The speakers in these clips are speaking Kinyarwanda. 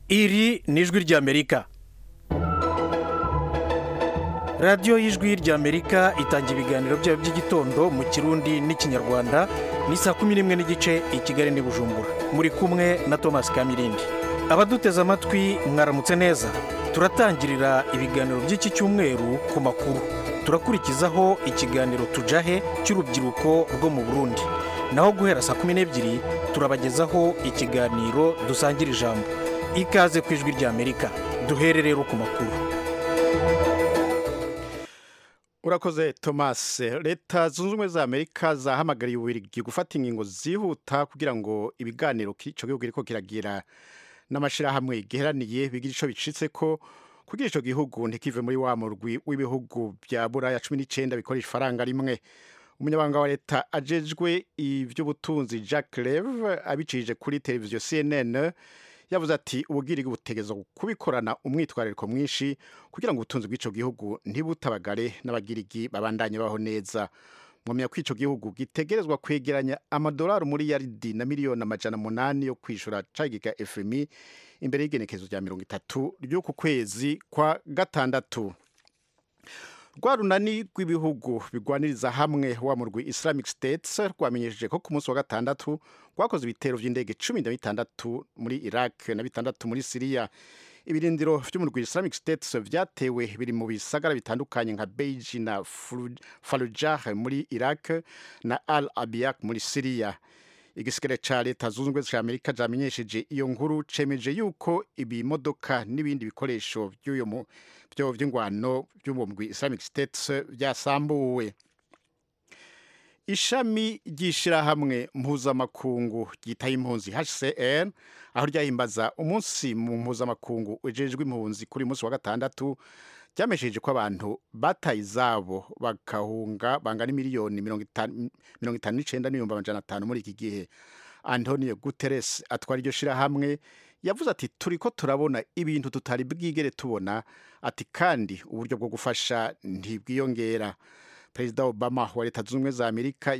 iri ni ijwi ry'amerika radiyo y'ijwi ry'amerika itanga ibiganiro byayo by'igitondo mu kirundi n'ikinyarwanda ni saa kumi n'imwe n'igice i kigali n'i bujumbura muri kumwe na thomas kamirindi abaduteze amatwi mwaramutse neza turatangirira ibiganiro by'iki cyumweru ku makuru turakurikizaho ikiganiro tujahe cy'urubyiruko rwo mu burundi naho guhera saa kumi n'ebyiri turabagezaho ikiganiro dusangira ijambo ikaze ku ijwi ry'amerika duhere rero ku makuru urakoze thomas leta zunze ubumwe za amerika zahamagariye uburiri gufata inkingo zihuta kugira ngo ibiganiro icyo gihugu ariko kiragira n'amashyirahamwe giheraniye bigira icyo bicitse ko kugira icyo gihugu ntikive muri wa murwi w'ibihugu bya buraya cumi n'icyenda bikora ifaranga rimwe umunyamabanga wa leta agejwe iby'ubutunzi jack Rev abicishije kuri televiziyo cnn yavuze ati ububwirigwi butegeza kubikorana umwitwarariko mwinshi kugira ngo ubutunzi bw'icyo gihugu ntibutabagare n'abagirigi babandanye baho neza mwamenya ko icyo gihugu gitegerezwa kwegeranya amadolari muri yaridi na miliyoni amajana umunani yo kwishyura cagiga efemi imbere y'igenekerezo rya mirongo itatu ry'uku kwezi kwa gatandatu rwa runani rw'ibihugu bigwaniriza hamwe wa murwi islamic states rwamenyesheje ko ku munsi wa gatandatu rwakoze ibitero by'indege cumi na bitandatu muri iraq na bitandatu muri siriya ibirindiro by'umurwi islamic states byatewe biri mu bisagara bitandukanye nka beiji na farujah muri iraq na al abiyak muri siriya igisigare cya leta zunze ubumwe za amerika cyamenyesheje iyo nkuru cemeje yuko ibimodoka n'ibindi bikoresho by'ingwano by'uwo mugwi islamic states byasambuwe ishami ry'ishyirahamwe mpuzamakungu ryitaye impunzi hcr aho ryahimbaza umunsi mu mpuzamakungu ujejwe impunzi kuri uyu munsi wa gatandatu byamesheje ko abantu bataye izabo bakahunga bangana miliyoni mirongo itanu n'icyenda n'ibihumbi amajana atanu muri iki gihe antonio guterres atwara iryo shyirahamwe yavuze ati turi ko turabona ibintu tutari bwigere tubona ati kandi uburyo bwo gufasha ntibwiyongera perezida obama wa leta zunze ubumwe za amerika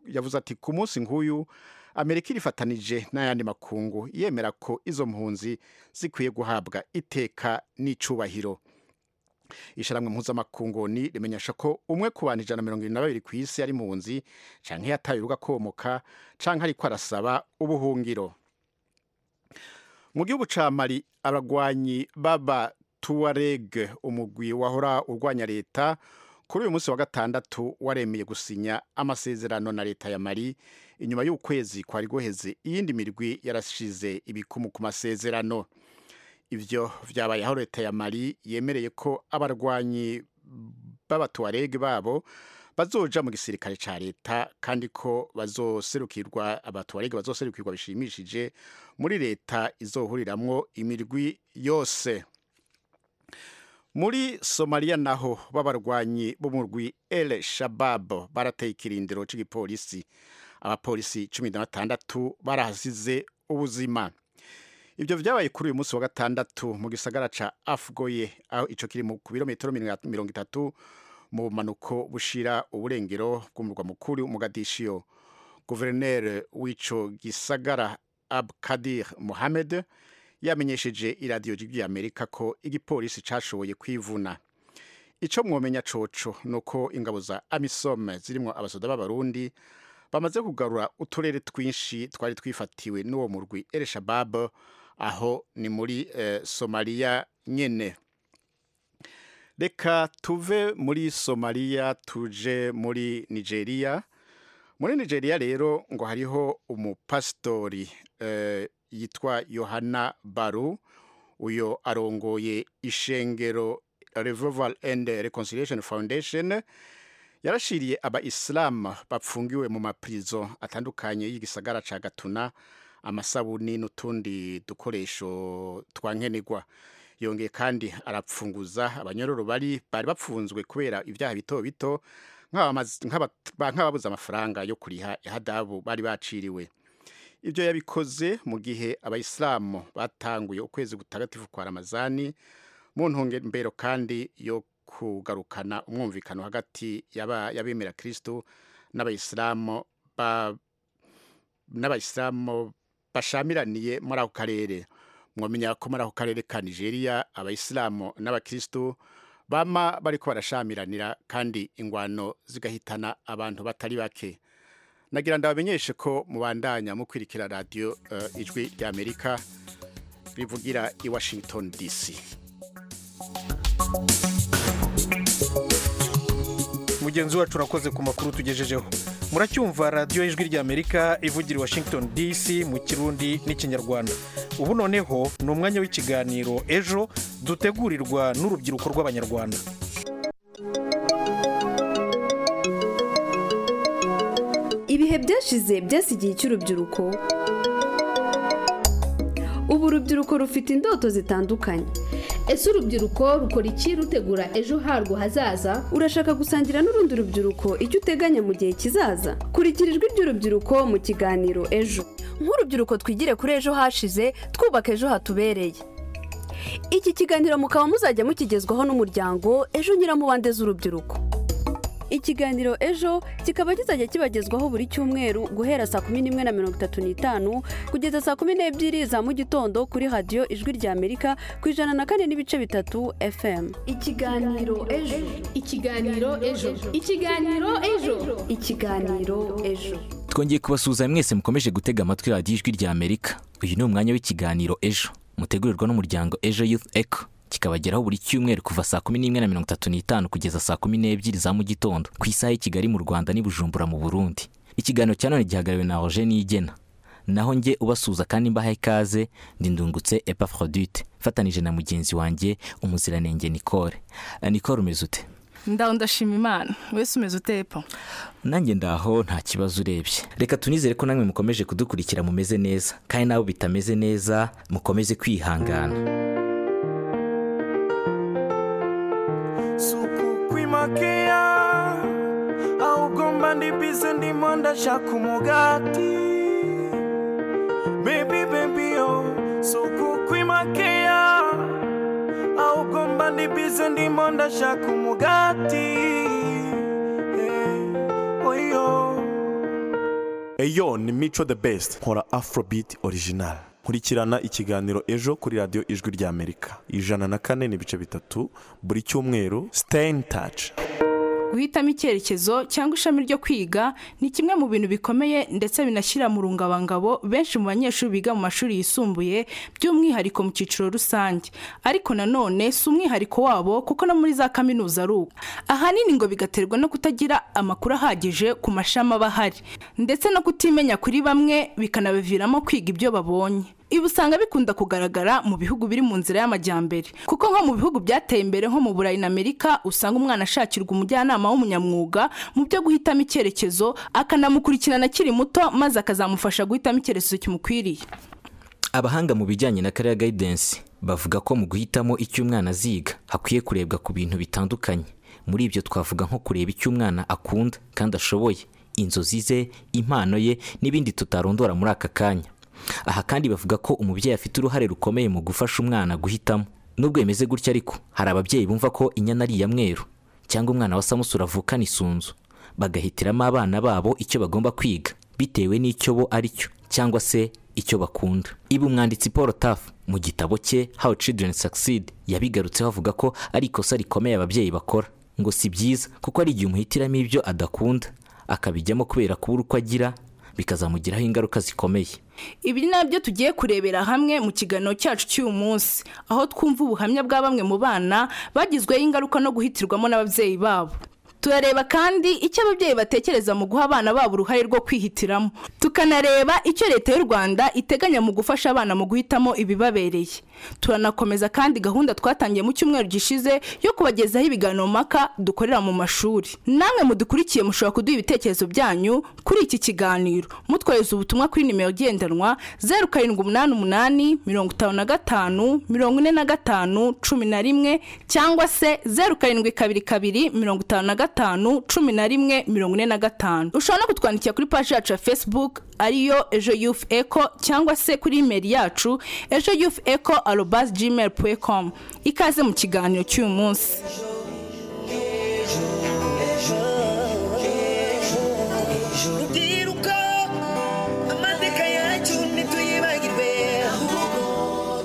yavuze ati ku munsi nk'uyu amerika irifatanije n'ayandi makungu yemera ko izo mpunzi zikwiye guhabwa iteka n'icyubahiro ishyirahamwe mpuzamakungu ni rimenyesha ko umwe ku bantu ijana na mirongo irindwi na babiri ku isi ari mpunzi cyangwa yataye urugo akomoka cyangwa ariko arasaba ubuhungiro mu gihugu cya mari abagwanyi baba tuwareg umugwi wahora urwanya leta kuri uyu munsi wa gatandatu waremeye gusinya amasezerano na leta ya mari inyuma y'ukwezi kwari guheze iyindi mirwi yarashize ibikumu ku masezerano ibyo byabaye aho leta ya mari yemereye ko abarwanyi b'abatuwarege babo bazoja mu gisirikare cya leta kandi ko bazoserukirwa abatuwarege bazoserukirwa bishimishije muri leta izohuriramwo imirwi yose muri somaliya naho b'abarwanyi b'umurwi ele shabab barateye ikirindiro cy'igipolisi abapolisi cumi na batandatu barahasize ubuzima ibyo byabaye kuri uyu munsi wa gatandatu mu gisagara cya afgoye aho icyo kiri ku birometero mirongo itatu mu bumanuko bushira uburengero bw'umurwa mukuru mugadishiyo guverineri w'icyo gisagara abkadir muhamed yamenyesheje iradiyo ry'amerika ko igipolisi cyashoboye kwivuna icyo mwomenya coco ni uko ingabo za amisome zirimo abasoda b'abarundi bamaze kugarura uturere twinshi twari twifatiwe n'uwo murwi ereshabab aho ni muri somaliya nyine reka tuve muri somaliya tuje muri nigeria muri nigeria rero ngo hariho umupasitori yitwa yohana baru uyu arongoye ishengero revival and reconciliation foundation yarashiriye aba isilamu bapfungiwe mu mapirizo atandukanye y'igisagara cya gatuna amasabuni n'utundi dukoresho twa nkenerwa yongeye kandi arapfunguza abanyororo bari bari bapfunzwe kubera ibyaha bito bito nk'ababuze amafaranga yo kuriha ihadabu bari baciriwe ibyo yabikoze mu gihe abayisilamu batanguye ukwezi gutagatifu kwa ramazani mu ntumbero kandi yo kugarukana umwumvikano hagati y'abemera kirisitu n'abayisilamu n'abayisilamu bashamiraniye muri ako karere mwamenya ko muri ako karere ka nigeria abayisilamu n'abakirisitu bama bariko barashamiranira kandi ingwano zigahitana abantu batari bake nagira ndabamenyeshe ko mubandanya mu kwirikira radiyo ijwi rya amerika rivugira i washington dc mugenzi wacu urakoze ku makuru tugejejeho muracyumva radiyo ijwi ry'amerika ivugira i washington dc mu kirundi n'ikinyarwanda ubu noneho ni umwanya w'ikiganiro ejo dutegurirwa n'urubyiruko rw'abanyarwanda ibihe byashize byasi igihe cy'urubyiruko ubu urubyiruko rufite indoto zitandukanye ese urubyiruko rukora iki rutegura ejo harwo hazaza urashaka gusangira n'urundi rubyiruko icyo uteganya mu gihe kizaza kurikira ijwi ry'urubyiruko mu kiganiro ejo nk'urubyiruko twigire kuri ejo hashize twubaka ejo hatubereye iki kiganiro mukaba muzajya mukigezwaho n'umuryango ejo nyiramubande z'urubyiruko ikiganiro ejo kikaba kizajya kibagezwaho buri cyumweru guhera saa kumi n'imwe na mirongo itatu n'itanu kugeza saa kumi n'ebyiri za mu gitondo kuri radiyo ijwi ry'amerika ku ijana na kane n'ibice bitatu fm ikiganiro ejo ikiganiro ejo ikiganiro ejo ikiganiro ejo twongeye kubasuhuza mwese mukomeje gutega amatwi radiyo ijwi rya amerika uyu ni umwanya w'ikiganiro ejo mutegurirwa n'umuryango ejo youth eco kikabageraho buri cyumweru kuva saa kumi n'imwe na mirongo itatu n'itanu kugeza saa kumi n'ebyiri za mu gitondo ku isaha y'i kigali mu rwanda n'i bujumbura mu burundi ikiganiro cya none gihagariwe na roger niyigena naho njye ubasuhuza kandi mbaha ikaze ndi ndungutse epaphrodite mfatanije na mugenzi wanjye umuziranenge nicole Eh, nicole umeze ute ndaho ndashima imana wese umeze utepo nanjye ndaho nta kibazo urebye reka tunizere ko namwe mukomeje kudukurikira mumeze neza kandi nabo bitameze neza mukomeze kwihangana suku kwimakea augomba ndibize ndimo ndashaka umugati bebi bebiyo suku kwimakea augomba ndibize ndimo ndashaka umugati Eh, oyo eyo ni mico the best nkora afrobeat original nkurikirana ikiganiro ejo kuri radiyo ijwi rya amerika ijana na kane n'ibice bitatu buri cyumweru stay in touch guhitamo icyerekezo cyangwa ishami ryo kwiga ni kimwe mu bintu bikomeye ndetse binashyira mu rungabangabo benshi mu banyeshuri biga mu mashuri yisumbuye by'umwihariko mu cyiciro rusange ariko nanone si umwihariko wabo kuko no muri za kaminuza ari uko ahanini ngo bigaterwa no kutagira amakuru ahagije ku mashami aba ahari ndetse no kutimenya kuri bamwe bikanabaviramo kwiga ibyo babonye ibi usanga bikunda kugaragara mu bihugu biri mu nzira y'amajyambere kuko nko mu bihugu byateye imbere nko mu burayi na amerika usanga umwana ashakirwa umujyanama w'umunyamwuga mu byo guhitamo icyerekezo akanamukurikirana akiri muto maze akazamufasha guhitamo icyerekezo kimukwiriye abahanga mu bijyanye na career guidance bavuga ko mu guhitamo icyo umwana aziga hakwiye kurebwa ku bintu bitandukanye muri ibyo twavuga nko kureba icyo umwana akunda kandi ashoboye inzozi ze impano ye n'ibindi tutarondora muri aka kanya aha kandi bavuga ko umubyeyi afite uruhare rukomeye mu gufasha umwana guhitamo nubwo bimeze gutya ariko hari ababyeyi bumva ko inyana ari iya mweru cyangwa umwana wa samusura avukana isunzu bagahitiramo abana babo icyo bagomba kwiga bitewe n'icyo bo ari cyo cyangwa se icyo bakunda ibi umwanditsi paul taff mu gitabo cye how children succeed yabigarutseho avuga ko ari ikosa rikomeye ababyeyi bakora ngo si byiza kuko ari igihe umuhitiramo ibyo adakunda akabijyamo kubera kubura uko agira bikazamugiraho ingaruka zikomeye ibi ni nabyo tugiye kurebera hamwe mu kiganiro cyacu cy'uyu munsi aho twumva ubuhamya bwa bamwe mu bana bagizweho ingaruka no guhitirwamo n'ababyeyi babo turareba kandi icyo ababyeyi batekereza mu guha abana babo uruhare rwo kwihitiramo tukanareba icyo leta y'u rwanda iteganya mu gufasha abana mu guhitamo ibibabereye turanakomeza kandi gahunda twatangiye mu cyumweru gishize yo kubagezaho ibiganiro mpaka dukorera mu mashuri namwe mudukurikiye mushobora kuduha ibitekerezo byanyu kuri iki kiganiro mutwohereza ubutumwa kuri nimero igendanwa zeru karindwi umunani umunani mirongo itanu na gatanu mirongo ine na gatanu cumi na rimwe cyangwa se zeru karindwi kabiri kabiri mirongo itanu na gatanu cumi na rimwe mirongo ine na gatanu ushobora no kutwandikira kuri paji yacu ya facebook ariyo ejo yufu eko cyangwa se kuri imeri yacu ejo yufu eko arobasi gmail puwe komu ikaze mu kiganiro cy'uyu munsi rubyiruko amateka yacu ntituyibagirwe ahubwo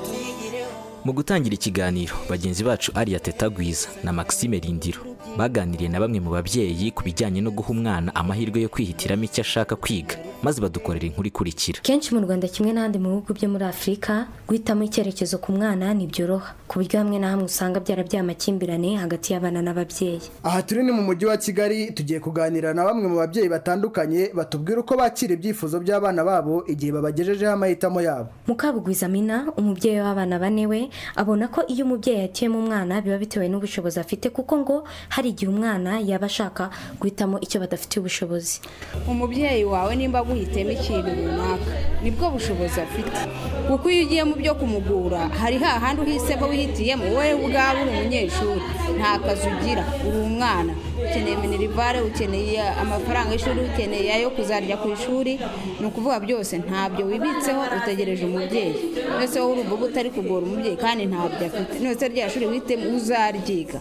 tuyi gutangira ikiganiro bagenzi bacu ariya tetagwiza na maxime rindiro baganiriye na bamwe mu babyeyi ku bijyanye no guha umwana amahirwe yo kwihitiramo icyo ashaka kwiga maze badukorera inkuru ikurikira kenshi mu rwanda kimwe n'ahandi mu bihugu byo muri afurika guhitamo icyerekezo ku mwana ntibyoroha ku buryo hamwe na hamwe usanga byarabyaye amakimbirane hagati y'abana n'ababyeyi aha turi ni mu mujyi wa kigali tugiye kuganira na bamwe mu babyeyi batandukanye batubwira uko bakira ibyifuzo by'abana babo igihe babagejejeho amahitamo yabo mukabugwiza amina umubyeyi w'abana bane we abona ko iyo umubyeyi yatiyemo umwana biba bitewe n'ubushobozi afite kuko ngo hari igihe umwana yaba ashaka guhitamo icyo badafitiye ubushobozi umubyeyi wawe nimba aguhitemo ikintu runaka nibwo bushobozi afite kuko iyo ugiye mu byo kumugura hari hahandi uhise ko wihitiyemo wowe ubwawe uri umunyeshuri nta kazi ugira uri umwana ukeneye minerivare ukeneye amafaranga y'ishuri ukeneye ayo kuzarya ku ishuri ni ukuvuga byose ntabyo wibitseho utegereje umubyeyi mbese wowe uri uvuga utari kugora umubyeyi kandi ntabyo afite nose rya shuri wihitemo uzaryiga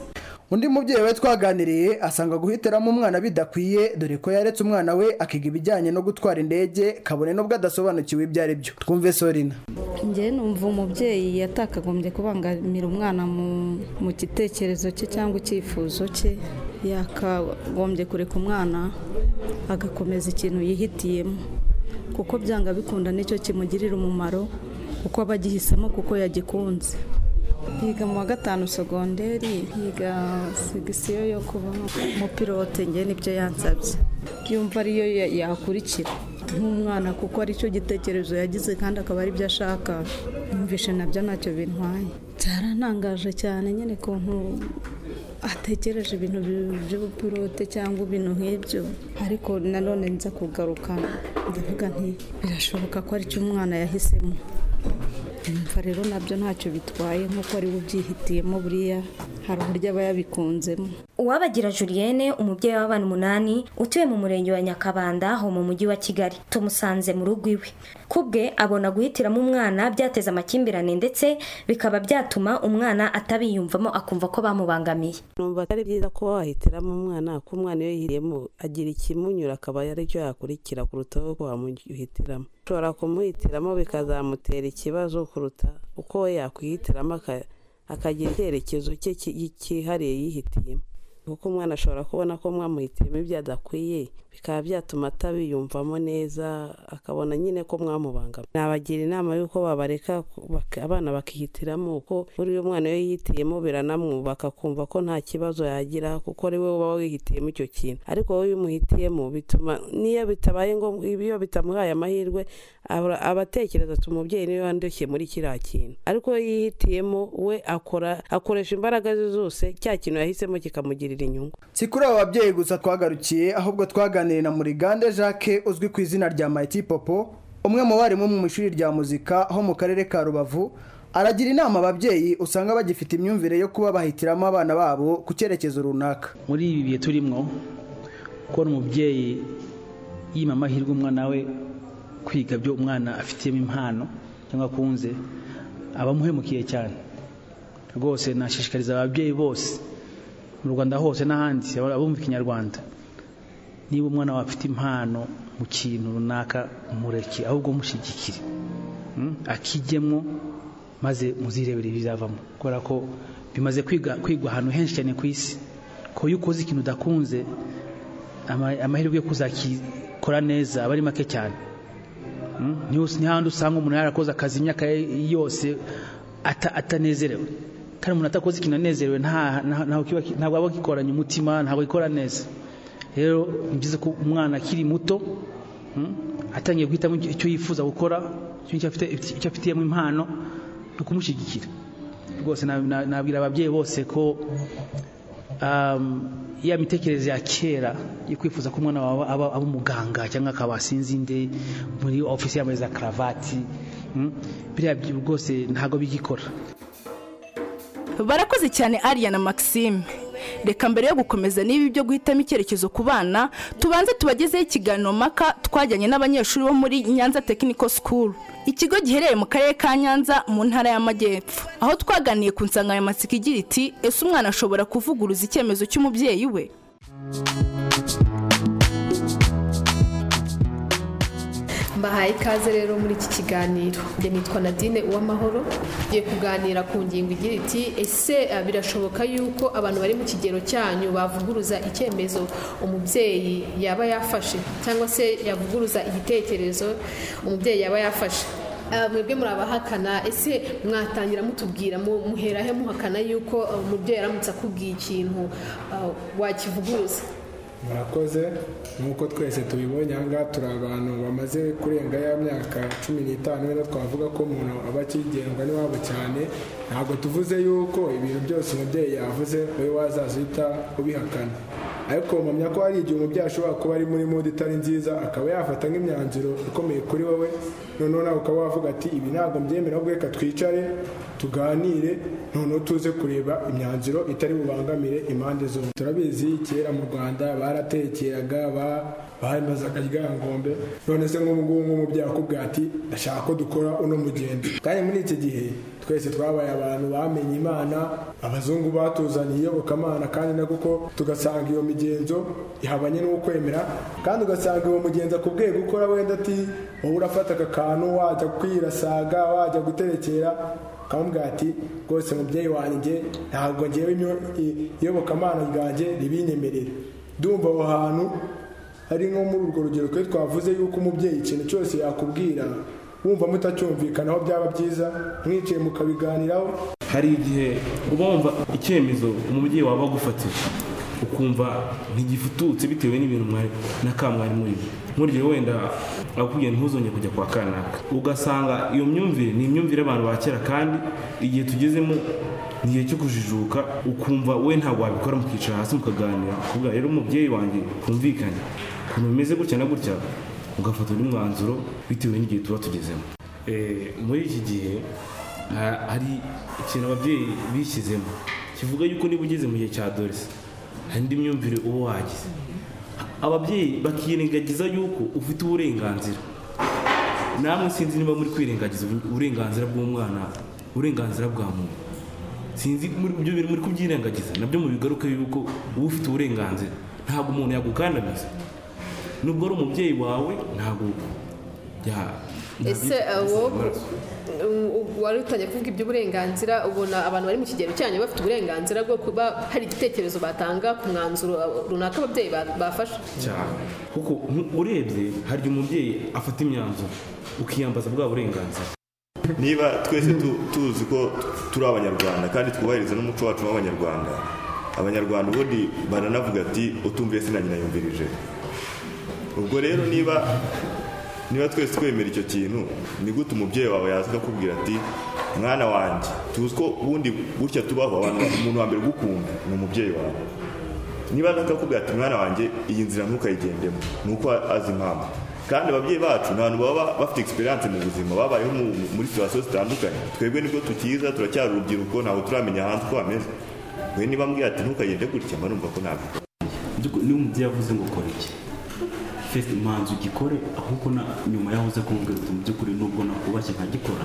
undi mubyeyi we twaganiriye asanga guhitiramo umwana bidakwiye dore ko yaretse umwana we akiga ibijyanye no gutwara indege kabone n'ubwo adasobanukiwe ibyo ari byo twumve sorina njye numva umubyeyi yatakagombye kubangamira umwana mu gitekerezo cye cyangwa icyifuzo cye yakagombye kureka umwana agakomeza ikintu yihitiyemo kuko byanga bikunda nicyo kimugirira umumaro kuko aba agihisemo kuko yagikunze yiga mu wa gatanu sogonderi yiga segisiyo yo kuba umupilote ngewe nibyo yansabye yumva ariyo yakurikira nk'umwana kuko aricyo gitekerezo yagize kandi akaba aribyo ashaka yumvishe nabyo ntacyo bintwaye byarantangaje cyane nyine ukuntu atekereje ibintu by'ubupilote cyangwa ibintu nk'ibyo ariko nanone nza kugaruka ndavuga nti birashoboka ko aricyo umwana yahisemo yumva rero nabyo ntacyo bitwaye nk'uko ari ubyihitiyemo buriya hari uburyo aba yabikunzemo uwabagira julienne umubyeyi w'abana umunani utuye mu murenge wa nyakabanda ho mu mujyi wa kigali tumusanze mu rugo iwe ku bwe abona guhitiramo umwana byateza amakimbirane ndetse bikaba byatuma umwana atabiyumvamo akumva ko bamubangamiye numva atari byiza kuba wahitiramo umwana ko umwana iyo yihiriyemo agira ikimunyura akaba aricyo yakurikira kuruta ko wamuhitiramo ushobora kumuhitiramo bikazamutera ikibazo kuruta uko we yakwihitiramo akagira icyerekezo cye cyihariye yihitiyemo kuko umwana ashobora kubona ko mwamuhitiyemo ibyo adakwiye bikaba byatuma atabiyumvamo neza akabona nyine ko mwamubangamiye nabagira inama y'uko babareka abana bakihitiramo uko buriya umwana iyo yihitiyemo biranamwubaka akumva ko nta kibazo yagira kuko ari we uba wihitiyemo icyo kintu ariko wowe iyo umuhitiyemo bituma niyo bitabaye ngombwa iyo bitamuhaye amahirwe aba atekereza ati umubyeyi niwe wandushye muri kiriya kintu ariko iyo yihitiyemo we akora akoresha imbaraga ze zose cya kintu yahisemo kikamugirira inyungu si kuri aba babyeyi gusa twagarukiye ahubwo twaganiriye na murigande jacques uzwi ku izina rya mayiti popo umwe mu barimu mu ishuri rya muzika ho mu karere ka rubavu aragira inama ababyeyi usanga bagifite imyumvire yo kuba bahitiramo abana babo ku cyerekezo runaka muri ibi bihe turimo kubona umubyeyi yima amahirwe umwana we kwiga byo umwana afitiyemo impano cyangwa akunze aba amuhemukiye cyane rwose nashishikariza ababyeyi bose mu rwanda hose n'ahandi abumva ikinyarwanda niba umwana wawe afite impano mu kintu runaka mureke ahubwo mushyigikire akijyemo maze muzirebere ibizavamo kubera ko bimaze kwigwa ahantu henshi cyane ku isi ko iyo ukoze ikintu udakunze amahirwe yo kuzakikora neza aba ari make cyane ntihandi usanga umuntu yarakoze akazi imyaka yose atanezerewe kandi umuntu atakoze ikintu anezerewe ntabwo aba akikoranye umutima ntabwo akikora neza rero ni byiza ko umwana akiri muto atangiye guhitamo icyo yifuza gukora icyo afitiyemo impano ni ukumushyigikira rwose nabwira ababyeyi bose ko ya mitekerereze ya kera yo kwifuza ko umwana wawe aba umuganga cyangwa akaba asinzinde muri ofisi yambaye za karavati biriya rwose ntabwo bigikora barakoze cyane ariya na maxime reka mbere yo gukomeza n'ibi byo guhitamo icyerekezo ku bana tubanze tubagezeho ikiganiro maka twajyanye n'abanyeshuri bo muri nyanza Technical School ikigo giherereye mu karere ka nyanza mu ntara y'amajyepfo aho twaganiye ku nsanganyamatsiko igira iti ese umwana ashobora kuvuguruza icyemezo cy'umubyeyi we mbahaye ikaze rero muri iki kiganiro njye nitwa nadine uwamahoro ngiye kuganira ku ngingo igira iti ese eh, birashoboka yuko abantu bari mu kigero cyanyu bavuguruza icyemezo umubyeyi yaba yafashe cyangwa se yavuguruza igitekerezo umubyeyi yaba yafashe Ah, mwebwe muri abahakana ese mwatangira mutubwira mu- muhera he muhakana yuko ah, umubyeyi aramutse akubwiye ikintu ah, wakivuguruza murakoze nk'uko twese tubibonye aha ngaha turi abantu bamaze kurenga ya myaka cumi n'itanu rero twavuga ko umuntu aba akigendwa n'iwabo cyane ntabwo tuvuze yuko ibintu byose umubyeyi yavuze wowe wazaza uhita ubihakana ariko mpamya ko hari igihe umubyeyi ashobora kuba ari muri mudu itari nziza akaba yafata nk'imyanzuro ikomeye kuri wowe noneho nawe ukaba wavuga ati ibi ntabwo mbyemera ahubwo reka twicare tuganire noneho tuze kureba imyanzuro itari bubangamire impande zombi turabizi kera mu rwanda baratekeraga ba- bamaze akaryankombe none se nk'ubu ngubu nk'umubyeyi akubwira ati ndashaka ko dukora uno mugenzi kandi muri iki gihe twese twabaye abantu bamenye imana abazungu batuzaniye iyobokamana kandi na kuko tugasanga iyo migenzo ihabanye n'ukwemera kandi ugasanga uwo mugenzi akubwiye gukora wenda ati wowe urafata aka kantu wajya kwirasaga wajya guterekera kamubwira ati rwose mubyeyi wanjye ntabwo ngewe imyo- i- iyobokamana ryanjye ribinyemerera ndumva aho hantu ari nko muri urwo rugero twe twavuze yuko umubyeyi ikintu cyose yakubwira wumva mutacyumvikanaho byaba byiza mwicaye mukabiganiraho hari igihe uba wumva icyemezo umubyeyi waba agufatije ukumva ntigifututse bitewe n'ibintu mwari na ka mwari muri nk'urugero wenda akubwiye ntuzongere kujya kwa kanaka ugasanga iyo myumvire ni imyumvire y'abantu ba kera kandi igihe tugezemo ni igihe cyo kujijuka ukumva we ntabwo wabikora mukicara hasi mukaganira kuvuga rero umubyeyi wanjye twumvikane ukuntu bimeze gutya na gutya ugafata undi mwanzuro bitewe n'igihe tuba tugezemo Eh, muri iki gihe Ha- hari ikintu ababyeyi bishyizemo kivuga yuko niba ugeze mu gihe cya dorese hari indi myumvire uba wagize ababyeyi bakirengagiza yuko ufite uburenganzira namwe sinzi niba muri kwirengagiza uburenganzira bw'umwana uburenganzira bwa muntu sinzi muri ibyo bintu muri kubyirengagiza nabyo mubigaruke yuko uba ufite uburenganzira ntabwo umuntu yagukandamiza nubwo ari umubyeyi wawe ntabwo ya- ese ah, yagukandamiza wowe amaraso. um, u- wari utangiye kuvuga iby'uburenganzira ubona abantu bari mu kigero cyanyu bafite uburenganzira bwo kuba hari igitekerezo batanga ku mwanzuro ah, runaka ababyeyi ba- bafashe cyane kuko nku- urebye hari igihe umubyeyi afata imyanzuro ukiyambaza bwa burenganzira niba twese tu- tuzi ko turi abanyarwanda kandi twubahiriza n'umuco wacu w'abanyarwanda abanyarwanda ubundi baranavuga ati utumviye sina nyina yumvirije ubwo rero niba niba twese twemera icyo kintu ni gute umubyeyi wawe yaza akakubwira ati mwana wanjye tuzi ko ubundi gutya tubaho abantu umuntu wa mbere ugukunda ni umubyeyi wawe niba nakakubwira ati mwana wanjye iyi nzira ntukayigendemo ni uko azi impamvu kandi ababyeyi bacu nta hantu baba bafite experience mu buzima babayeho mu- muri situwasiyo zitandukanye twebwe nibwo tukiza turacyari urubyiruko ntabwo turamenya hanze uko hameze we niba ambwira ati ntukagende gutya mba numva ko ntabwo By'ukuri niba umubyeyi avuze ngo kora iki fesi manzu ugikore ahubwo na nyuma yahoze kumbwira uti mu by'ukuri nubwo nakubashye nkagikora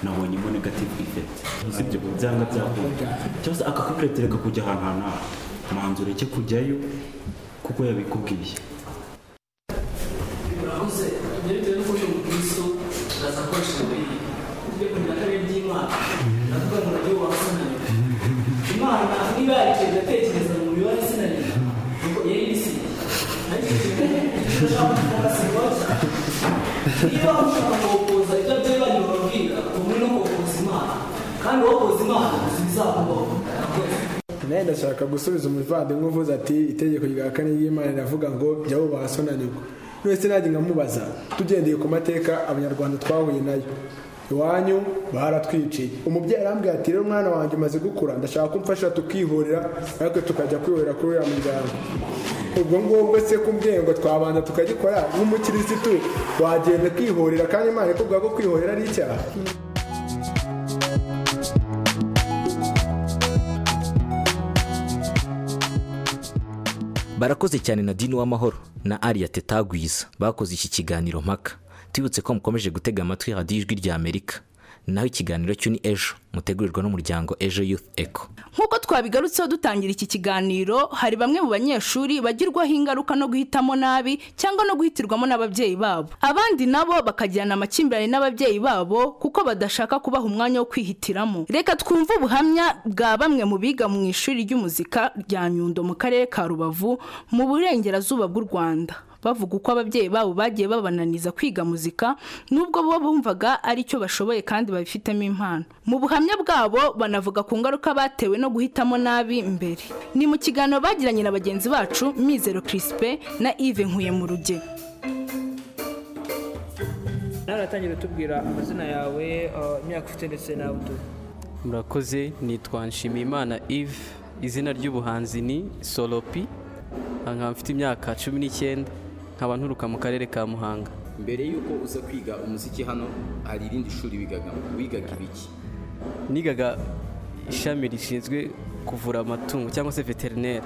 nabonye mo negative effect usibye ku byanga byakunda cyangwa se akakubwira ati reka kujya ahantu ahantu aha manzu ureke kujyayo kuko yabikubwiye murakoze ibyo bitewe n'uko uri umukristo uraza gukoresha umubiri ujye kumenya ko ari iby'imana ndavuga ngo nabyo wasananye imana niba yarikeye igatekereza mu mubiri wari sinanye nuko yari ibisiye ariko icyo ushaka kuvuga si ngombwa niba ushaka kokoza ibyo ababyeyi banyu bababwira ubumwe no kokoza imana kandi wokoza imana uzi ibizakubaho murakoze nawe ndashaka gusubiza umuvandimwe uvuze ati itegeko rya kane ry'imana riravuga ngo jyaho bahasonanirwa wese najya nkamubaza tugendeye ku mateka abanyarwanda twahuye nayo iwanyu baratwiciye umubyeyi arambwira ati rero umwana wanjye umaze gukura ndashaka ko umfasha tukihurira ariko tukajya kwihurira kuri uriya muryango ubwo ngubwo se kumbwiye ngo twabanza tukagikora nk'umukirisitu wagenda kwihurira kandi imana ikubwira ko kwihurira ari icyaha barakoze cyane na dini w'amahoro na ariya tetagwiza bakoze iki kiganiro mpaka tubibutse ko mukomeje gutega amatwi radiyo ijwi rya amerika naho ikiganiro cyo ni ejo mutegurirwa n'umuryango ejo yufu eko nk'uko twabigarutseho dutangira iki kiganiro hari bamwe mu banyeshuri bagirwaho ingaruka no guhitamo nabi cyangwa no guhitirwamo n'ababyeyi babo abandi nabo bakagirana amakimbirane n'ababyeyi babo kuko badashaka kubaha umwanya wo kwihitiramo reka twumve ubuhamya bwa bamwe mu biga mu ishuri ry'umuzika rya nyundo mu karere ka rubavu mu burengerazuba bw'u rwanda bavuga uko ababyeyi babo bagiye babananiza kwiga muzika nubwo bo bumvaga ari cyo bashoboye kandi babifitemo impano mu buhamya bwabo banavuga ku ngaruka batewe no guhitamo nabi mbere ni mu kiganiro bagiranye na bagenzi bacu mizero kirisipe na ive nkuye mu rugero nawe uratangira utubwira amazina yawe imyaka ufite ndetse nawe utuye murakoze nitwa nshimiyimana ive izina ry'ubuhanzi ni solopi nkaba mfite imyaka cumi n'icyenda nkaba nturuka mu karere ka muhanga mbere y'uko uza kwiga umuziki hano hari irindi shuri wigagamo wigaga ibiki nigaga ishami rishinzwe kuvura amatungo cyangwa se veterineri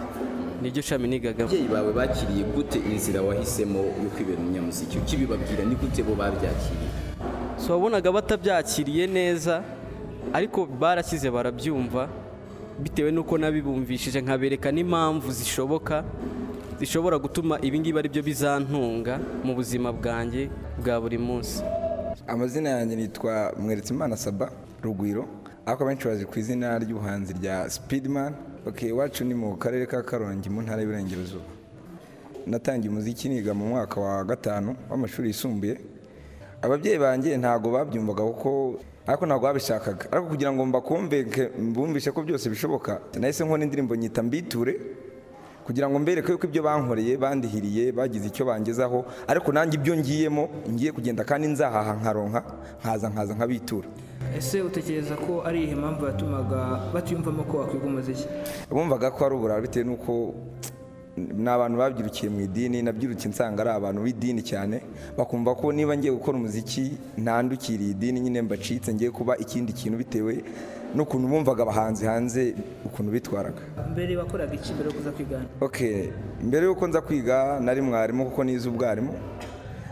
niryo shami nigagamo ababyeyi bawe bakiriye gute inzira wahisemo yo kwibera umunyamuziki ukibibabwira ni gute bo babyakiriye so wabonaga batabyakiriye neza ariko barashyize barabyumva bitewe n'uko nabibumvishije nkabereka n'impamvu zishoboka zishobora gutuma ibingibi ari byo bizantunga mu buzima bwanjye bwa buri munsi amazina yanjye nitwa mweretsimana saba rugwiro ariko abenshi bazi ku izina ry'ubuhanzi rya sipirimani iwacu ni mu karere ka karongi mu ntara y'Iburengerazuba natangiye umuziki niga mu mwaka wa gatanu w'amashuri yisumbuye ababyeyi banjye ntabwo babyumvaga kuko ariko ntabwo babishakaga ariko kugira ngo mbakumveke mbumvishe ko byose bishoboka nahise nkora indirimbo nyita mbiture kugira ngo mbereke yuko ibyo bankoreye bandihiriye bagize icyo bangezaho ariko nanjye ibyo ngiyemo ngiye kugenda kandi nzahaha nkaronka nkaza nkaza nkabitura ese utekereza ko ari iyihe mpamvu yatumaga batiyumvamo ko wakwiga umuziki bumvaga ko ari uburara bitewe n'uko ni abantu babyirukiye mu idini nabyirutse nsanga ari abantu b'idini cyane bakumva ko niba ngiye gukora umuziki ntandukiriye idini nyine mbacitse ngiye kuba ikindi kintu bitewe n'ukuntu bumvaga abahanzi hanze ukuntu bitwaraga mbere wakoraga iki mbere yo kuza kwigana ok mbere y'uko nza kwiga nari mwarimu kuko nize ubwarimu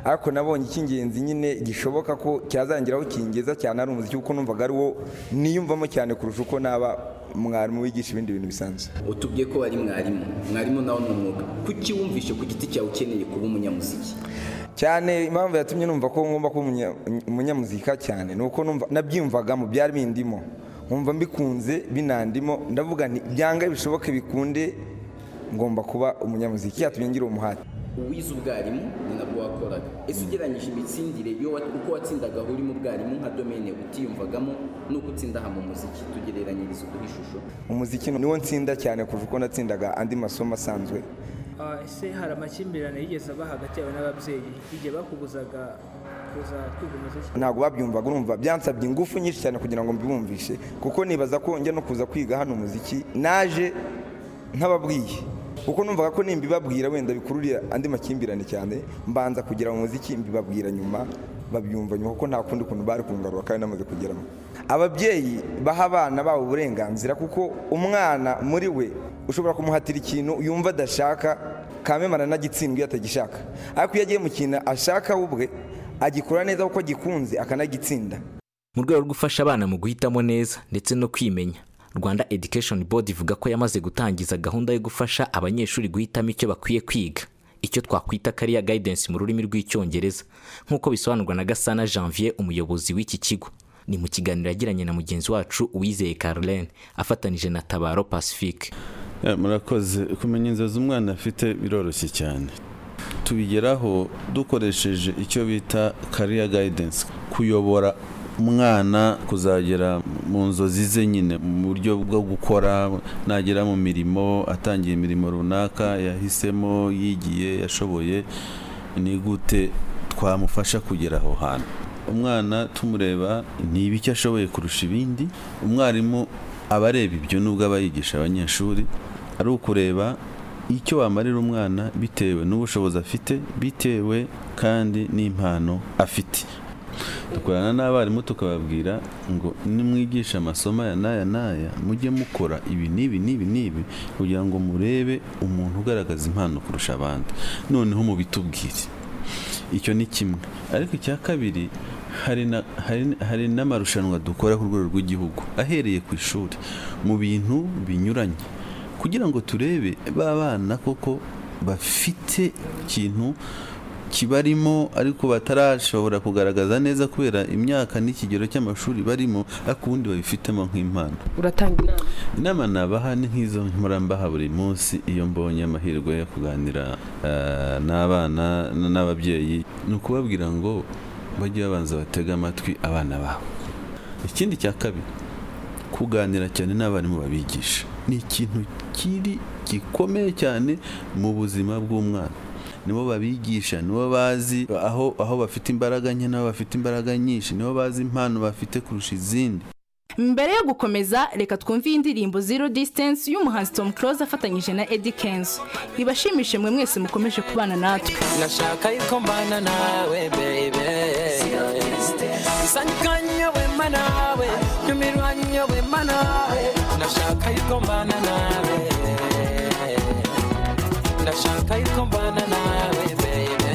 ariko nabonye icy'ingenzi nyine gishoboka ko cyazangiraho kingeza cyane ari umuziki kuko numvaga ari wo niyumvamo cyane kurusha uko naba mwarimu wigisha ibindi bintu bisanzwe utubwiye ko ari mwarimu mwarimu nawe ni umwuga kuki wumvishe ku giti cyawe ukeneye kuba umunyamuziki cyane impamvu yatumye numva ko ngomba kuba umunyamuzika cyane ni uko nabyiyumvagamo byari bindimo nkumva mbikunze binandimo ndavuga nti byanga bishoboke bikunde ngomba kuba umunyamuziki yatumye ngira uwo muhati uwize ubwarimu ni nabwo wakoraga ese ugereranyije imitsindire yo uko watsindagaho uri mu bwarimu nka domene utiyumvagamo nuko utsinda aha mu muziki tugereranyiriza kuri ishusho umuziki niwo nsinda cyane kuva uko natsindaga andi masomo asanzwe ese hari amakimbirane yigeze aba hagati yawe n'ababyeyi igihe bakubuzaga ntabwo babyumvaga urumva byansabye ingufu nyinshi cyane kugira ngo mbibumvishe kuko nibaza ko njya no kuza kwiga hano umuziki naje ntababwiye kuko numvaga ko nimbibabwira wenda bikururira andi makimbirane cyane mbanza kugera mu muziki mbibabwira nyuma babyumva nyuma kuko nta kundi kuntu bari kungarura kandi namaze kugeramo ababyeyi baha abana babo uburenganzira kuko umwana muri we ushobora kumuhatira ikintu yumva adashaka kamema aranagitsindwa iyo atagishaka ariko iyo agiye mu kintu ashaka we ubwe agikora neza kuko agikunze akanagitsinda mu rwego rwo gufasha abana mu guhitamo neza ndetse no kwimenya rwanda education board ivuga ko yamaze gutangiza gahunda yo gufasha abanyeshuri guhitamo icyo bakwiye kwiga icyo twakwita kariya guidance mu rurimi rw'icyongereza nk'uko bisobanurwa na gasana janvier umuyobozi w'iki kigo ni mu kiganiro yagiranye na mugenzi wacu uwizeye caroline afatanije na tabaro pacifique murakoze kumenya inzozi umwana afite biroroshye cyane tubigeraho dukoresheje icyo bita kariya guidance kuyobora umwana kuzagera mu nzozi ze nyine mu buryo bwo gukora nagera mu mirimo atangiye imirimo runaka yahisemo yigiye yashoboye ni gute twamufasha kugera aho hantu umwana tumureba ni ibiki ashoboye kurusha ibindi umwarimu aba areba ibyo nubwo aba yigisha abanyeshuri ari ukureba icyo wamarira umwana bitewe n'ubushobozi afite bitewe kandi n'impano afite dukorana n'abarimu tukababwira ngo nimwigisha amasomo aya n'aya n'aya mujye mukora ibi n'ibi n'ibi n'ibi kugira ngo murebe umuntu ugaragaza impano kurusha abandi noneho mubitubwire icyo ni kimwe ariko icya kabiri hari na- hari- hari n'amarushanwa dukora ku rwego rw'igihugu ahereye ku ishuri mu bintu binyuranye kugira ngo turebe ba bana koko bafite ikintu kibarimo ariko batarashobora kugaragaza neza kubera imyaka n'ikigero cy'amashuri barimo ariko ubundi babifitemo nk'impano uratanga inama inama nabaha ni nk'izo mbaha buri munsi iyo mbonye amahirwe yo kuganira eh, n'abana n- n'ababyeyi ni ukubabwira ngo bajye babanza batege amatwi abana babo ikindi cya kabiri kuganira cyane n'abarimu babigisha ni ikintu kiri gikomeye cyane mu buzima bw'umwana nibo babigisha nibo bazi aho aho bafite imbaraga nke n'aho bafite imbaraga nyinshi nibo bazi impano bafite kurusha izindi mbere yo gukomeza reka twumve iyi ndirimbo zero distance y'umuhanzi tom close afatanyije na eddie kenzo ibashimishe mwe mwese mukomeje kubana natwe nashaka yuko mbana nawe bebe isanyikanya wema nawe nyumirwanya wema nawe nashaka yuko mbana nawe ndashaka yuko mbana nawe bebe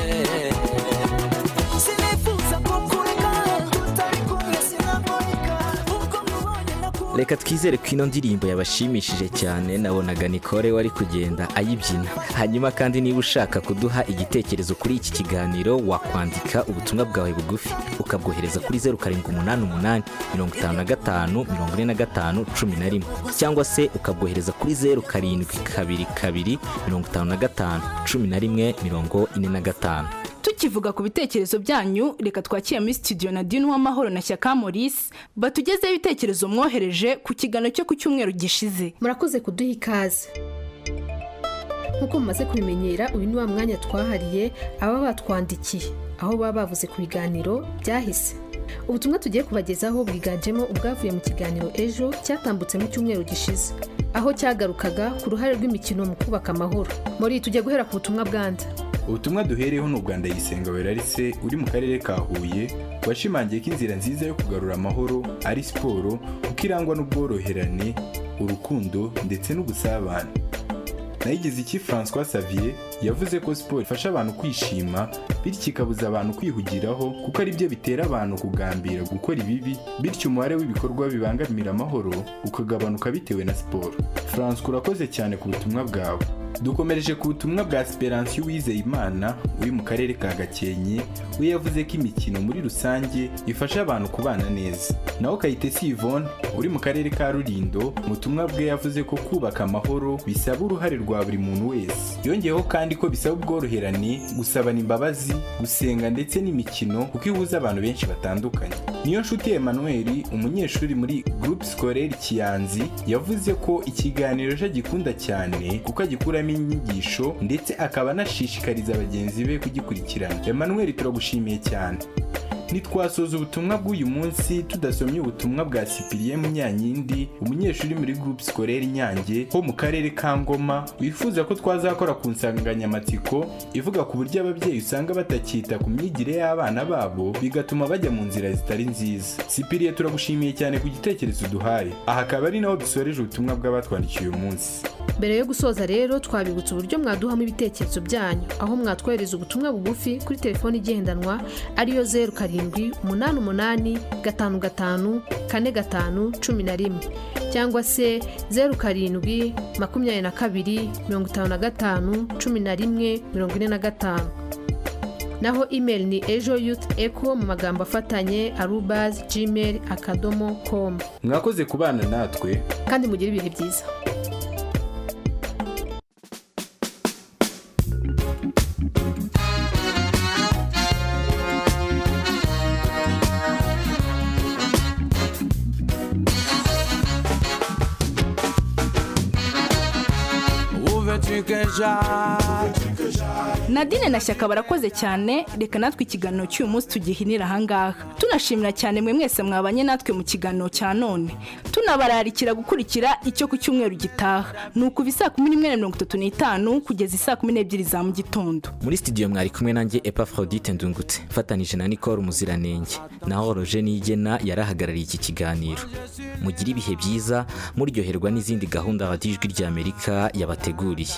sinifuza kukureka utari kumwe sinaboneka ubwo mubonye reka twizere ko ino ndirimbo yabashimishije cyane nabonaga nikore wari kugenda ayibyina hanyuma kandi niba ushaka kuduha igitekerezo kuri iki kiganiro wakwandika ubutumwa bwawe bugufi ukabwohereza kuri zeru karindwi umunani umunani mirongo itanu na gatanu mirongo ine na gatanu cumi na rimwe cyangwa se ukabwohereza kuri zeru karindwi kabiri kabiri mirongo itanu na gatanu cumi na rimwe mirongo ine na gatanu tukivuga ku bitekerezo byanyu reka twakire muri studio na dini w'amahoro na shyaka maurice batugezeho ibitekerezo mwohereje ku kiganiro cyo ku cyumweru gishize murakoze kuduha ikaze nk'uko mumaze kubimenyera uyu ni wa mwanya twahariye ababa batwandikiye aho baba bavuze ku biganiro byahise ubutumwa tugiye kubagezaho bwiganjemo ubwavuye mu kiganiro ejo cyatambutse mu cyumweru gishize aho cyagarukaga ku ruhare rw'imikino mu kubaka amahoro muri tujya guhera ku butumwa bwanda ubutumwa duhereyeho ni ubwa ndayisenga werarise uri mu karere ka huye washimangiye ko inzira nziza yo kugarura amahoro ari siporo kuko irangwa n'ubworoherane urukundo ndetse n'ubusabane nayigize iki francois savier yavuze ko siporo ifasha abantu kwishima bityo ikabuza abantu kwihugiraho kuko ari byo bitera abantu kugambira gukora ibibi bityo umubare w'ibikorwa bibangamira amahoro ukagabanuka bitewe na siporo francois urakoze cyane ku butumwa bwawe dukomereje ku butumwa bwa Esperance Uwizeyimana uri mu karere ka Gakenke we yavuze ko imikino muri rusange ifasha abantu kubana neza naho Kayitesi Yvonne uri mu karere ka Rulindo mu butumwa bwe yavuze ko kubaka amahoro bisaba uruhare rwa buri muntu wese yongeyeho kandi ko bisaba ubworoherane gusabana imbabazi gusenga ndetse n'imikino kuko ihuza abantu benshi batandukanye niyo nshuti Emmanuel umunyeshuri muri groupe scolaire Kiyanzi yavuze ko ikiganiro cye agikunda cyane kuko agikuramo inyigisho ndetse akaba anashishikariza bagenzi be kugikurikirana Emmanuel turagushimiye cyane ntitwasoza ubutumwa bw'uyu munsi tudasomye ubutumwa bwa sipiriye munyanyindi umunyeshuri muri groupe scolaire nyange ho mu karere ka ngoma wifuza ko twazakora ku nsanganyamatsiko ivuga ku buryo ababyeyi usanga batakita ku myigire y'abana babo bigatuma bajya mu nzira zitari nziza sipiriye turagushimiye cyane ku gitekerezo duhaye aha akaba ari naho dusoreje ubutumwa bw'abatwandikiye uyu munsi mbere yo gusoza rero twabibutsa uburyo mwaduhamo ibitekerezo byanyu aho mwatwohereza ubutumwa bugufi kuri telefoni igendanwa ariyo zeru karindwi umunani umunani gatanu gatanu kane gatanu cumi na rimwe cyangwa se zeru karindwi makumyabiri na kabiri mirongo itanu na gatanu cumi na rimwe mirongo ine na gatanu naho email ni ejo youth echo mu magambo afatanye arubazi gmail akadomo komu mwakoze kubana natwe kandi mugire ibihe byiza Où veux-tu que j'aille nadine na shyaka barakoze cyane reka natwe ikiganiro cy'uyu munsi tugihinira ahangaha tunashimira cyane mwe mwese mwabanye natwe mu kiganiro cya none tunabararikira gukurikira icyo ku cyumweru gitaha ni ukuva isaa kumi n'imwe na mirongo itatu n'itanu kugeza isaa kumi n'ebyiri za mu gitondo muri studio mwari kumwe nanjye epaforodite ndungutse mfatanije na nicole umuziranenge naho roje nigena yarahagarariye iki kiganiro mugire ibihe byiza muryoherwa n'izindi gahunda radijwi ry'amerika yabateguriye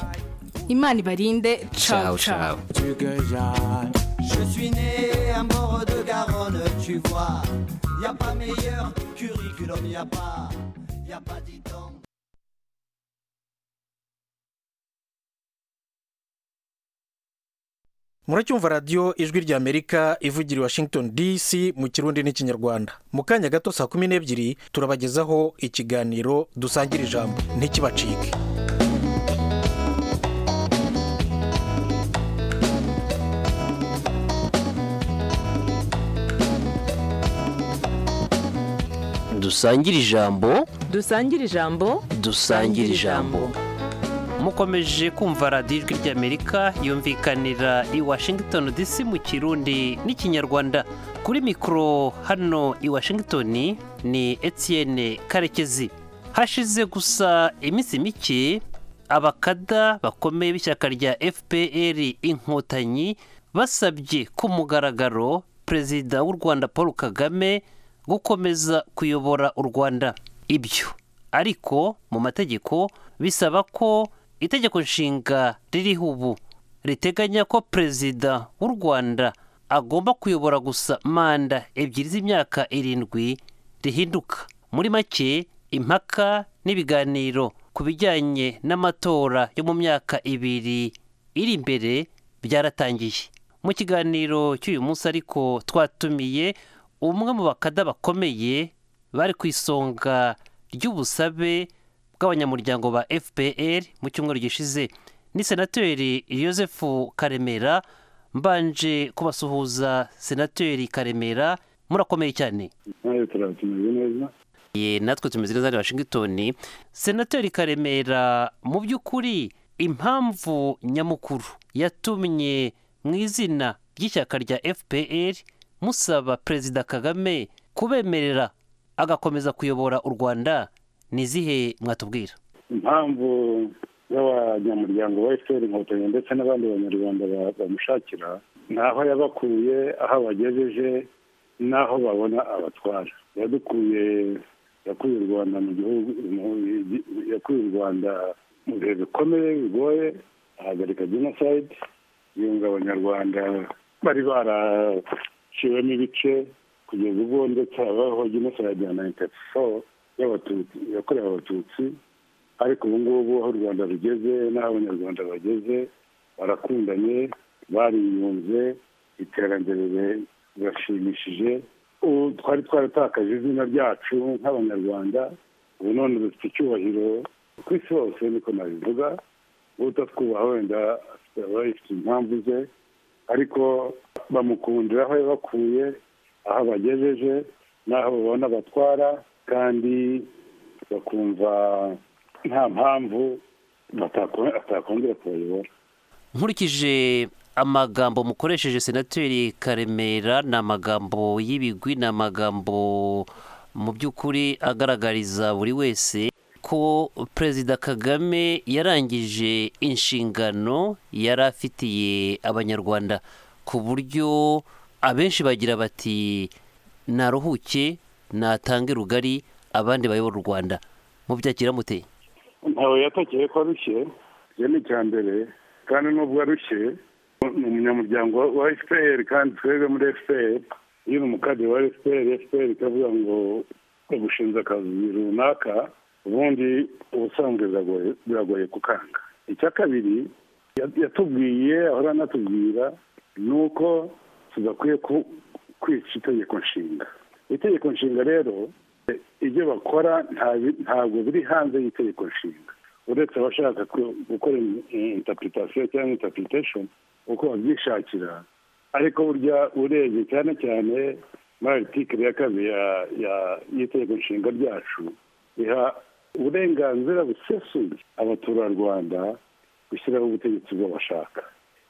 imana ibarinde cawu cawu Veux-tu que j'aille Je suis né à mort de Garonne, tu vois. Y a pas meilleur curriculum, y a pas, y a pas dit muracyumva radiyo ijwi rya amerika ivugira i washington dc mu kirundi n'ikinyarwanda mu kanya gato saa kumi n'ebyiri turabagezaho ikiganiro dusangira ijambo ntikibacike dusangire ijambo dusangire ijambo dusangire ijambo mukomeje kumva radiyo ijwi ry'amerika yumvikanira i washington dc mu kirundi n'ikinyarwanda kuri mikoro hano i washington ni etienne karekezi hashize gusa iminsi mike abakada bakomeye b'ishyaka rya fpr inkotanyi basabye ku mugaragaro perezida w'u rwanda paul kagame gukomeza kuyobora u rwanda ibyo ariko mu mategeko bisaba ko itegeko nshinga ririho ubu riteganya ko perezida w'u rwanda agomba kuyobora gusa manda ebyiri z'imyaka irindwi rihinduka muri make impaka n'ibiganiro ku bijyanye n'amatora yo mu myaka ibiri iri imbere byaratangiye mu kiganiro cy'uyu munsi ariko twatumiye umwe mu bakada bakomeye bari ku isonga ry'ubusabe bw'abanyamuryango ba fpr mu cyumweru gishize ni senateri Joseph karemera mbanje kubasuhuza senateri karemera murakomeye cyane nawe turatumeze neza ye natwe tumeze neza ni washington senateri karemera mu by'ukuri impamvu nyamukuru yatumye mu izina ry'ishyaka rya fpr musaba perezida kagame kubemerera agakomeza kuyobora u rwanda ni izihe mwatubwira impamvu z'abanyamuryango ba efuperi inkotanyi ndetse n'abandi banyarwanda bamushakira ni aho yabakuye aho abagejeje n'aho babona abatwara yadukuye yakuye u rwanda mu gihugu yakuye u rwanda mu bihe bikomeye bigoye ahagarika jenoside yunga abanyarwanda bari baraciwemo ibice kugeza ubwo ndetse habaho jenoside ya nayini tati foru y'abatutsi yakorewe abatutsi ariko ubu ngubu aho u rwanda rugeze n'aho abanyarwanda bageze barakundanye bariyunze iterambere rirashimishije ubu twari twaratakaje izina ryacu nk'abanyarwanda ubu none dufite icyubahiro ku isi hose niko nabivuga utatwubaha wenda aba yifite impamvu ze ariko bamukundira aho yabakuye aho abagejeje n'aho babona batwara kandi bakumva nta mpamvu atakongera kubayobora nkurikije amagambo mukoresheje senateri karemera ni amagambo y'ibigwi ni amagambo mu by'ukuri agaragariza buri wese ko perezida kagame yarangije inshingano yari afitiye abanyarwanda ku buryo abenshi bagira bati naruhuke natange rugari abandi bayobora u rwanda mubyakira muteye ntawe yatakeye ko arushye iyo ni icya mbere kandi nubwo arushye ni umunyamuryango wa efuperi kandi twebwe muri efuperi iyo ni umukadiri wa efuperi efuperi ikavuga ngo bagushinze akazi runaka ubundi ubusanzwe biragoye kukanga icya kabiri yatubwiye ahora anatubwira ni uko tudakwiye kwica itegeko nshinga itegeko nshinga rero ibyo bakora ntabwo biri hanze y'itegeko nshinga uretse abashaka gukora interpretation cyangwa interpretation uko babyishakira ariko burya urebye cyane cyane muri aritikiri ya kabiri y'itegeko nshinga ryacu iha uburenganzira busesuye abaturarwanda gushyiraho ubutegetsi bw'abashaka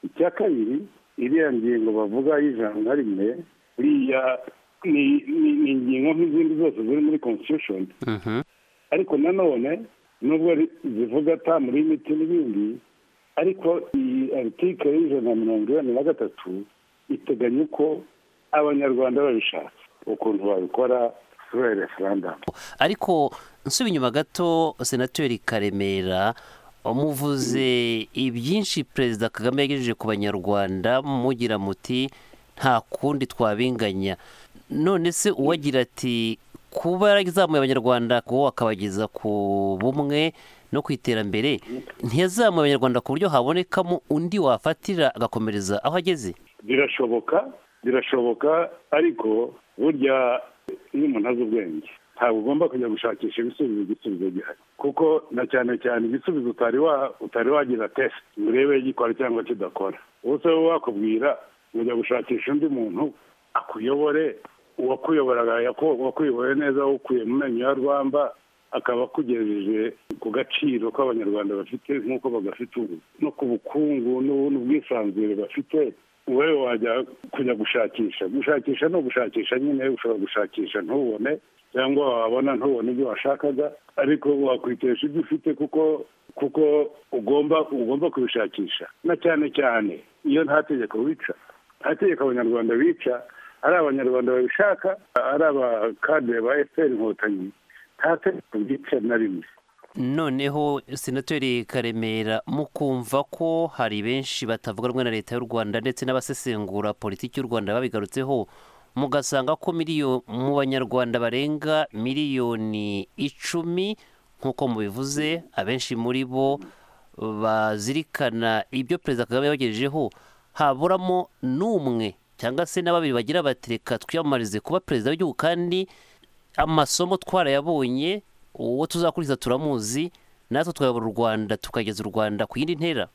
icya kabiri iriya ngingo bavuga y'ijana na rimwe buriya ni ingingo nk'izindi zose ziri muri constitution ariko nanone nubwo zivuga atamu y'imiti n'ibindi ariko iyi aritike y'ijana na mirongo inani na gatatu iteganya uko abanyarwanda babishatse ukuntu babikora sura referandamu ariko nsuba inyuma gato senateri karemera muvuze ibyinshi perezida kagame yagejeje ku banyarwanda mugira muti nta kundi twabinganya none se uwagira ati kuba yarazamuye abanyarwanda kuba wakabageza ku bumwe no ku iterambere ntiyazamuye abanyarwanda ku buryo habonekamo undi wafatira agakomereza aho ageze birashoboka birashoboka ariko burya iyo umuntu azi ubwenge ntabwo ugomba kujya gushakisha ibisubizo igisubizo gihari kuko na cyane cyane igisubizo utari wa utari wagira tesite ngo urebe gikora cyangwa kidakora ubuse wowe wakubwira ujya gushakisha undi muntu akuyobore uwakuyoboraga wakuyoboye neza awukuye mu menyo ya rwamba akaba akugejeje ku gaciro k'abanyarwanda bafite nk'uko bagafite ubu no ku bukungu n'ubwisanzure bafite wowe wajya kujya gushakisha gushakisha ni ugushakisha nyine ushobora gushakisha ntubone cyangwa wabona ntubone ibyo washakaga ariko wakwitesha ibyo ufite kuko kuko ugomba ugomba kubishakisha na cyane cyane iyo nta tegeko wica nta tegeko abanyarwanda bica ari abanyarwanda babishaka ari abakadire ba efuperi inkotanyi nta tegeko ryica na rimwe noneho senateri karemera mukumva ko hari benshi batavuga rumwe na leta y'u rwanda ndetse n'abasesengura politiki y'u rwanda babigarutseho mugasanga ko miliyo mu banyarwanda barenga miliyoni icumi nk'uko mubivuze abenshi muri bo bazirikana ibyo perezida kagame yabagejejeho haburamo n'umwe cyangga se na babiri bagira bati reka twiyamamarize kuba perezida w'igihugu kandi amasomo twarayabonye uwo tuzakuriza turamuzi natwe twayobora u rwanda tukageza u rwanda ku yindi ntera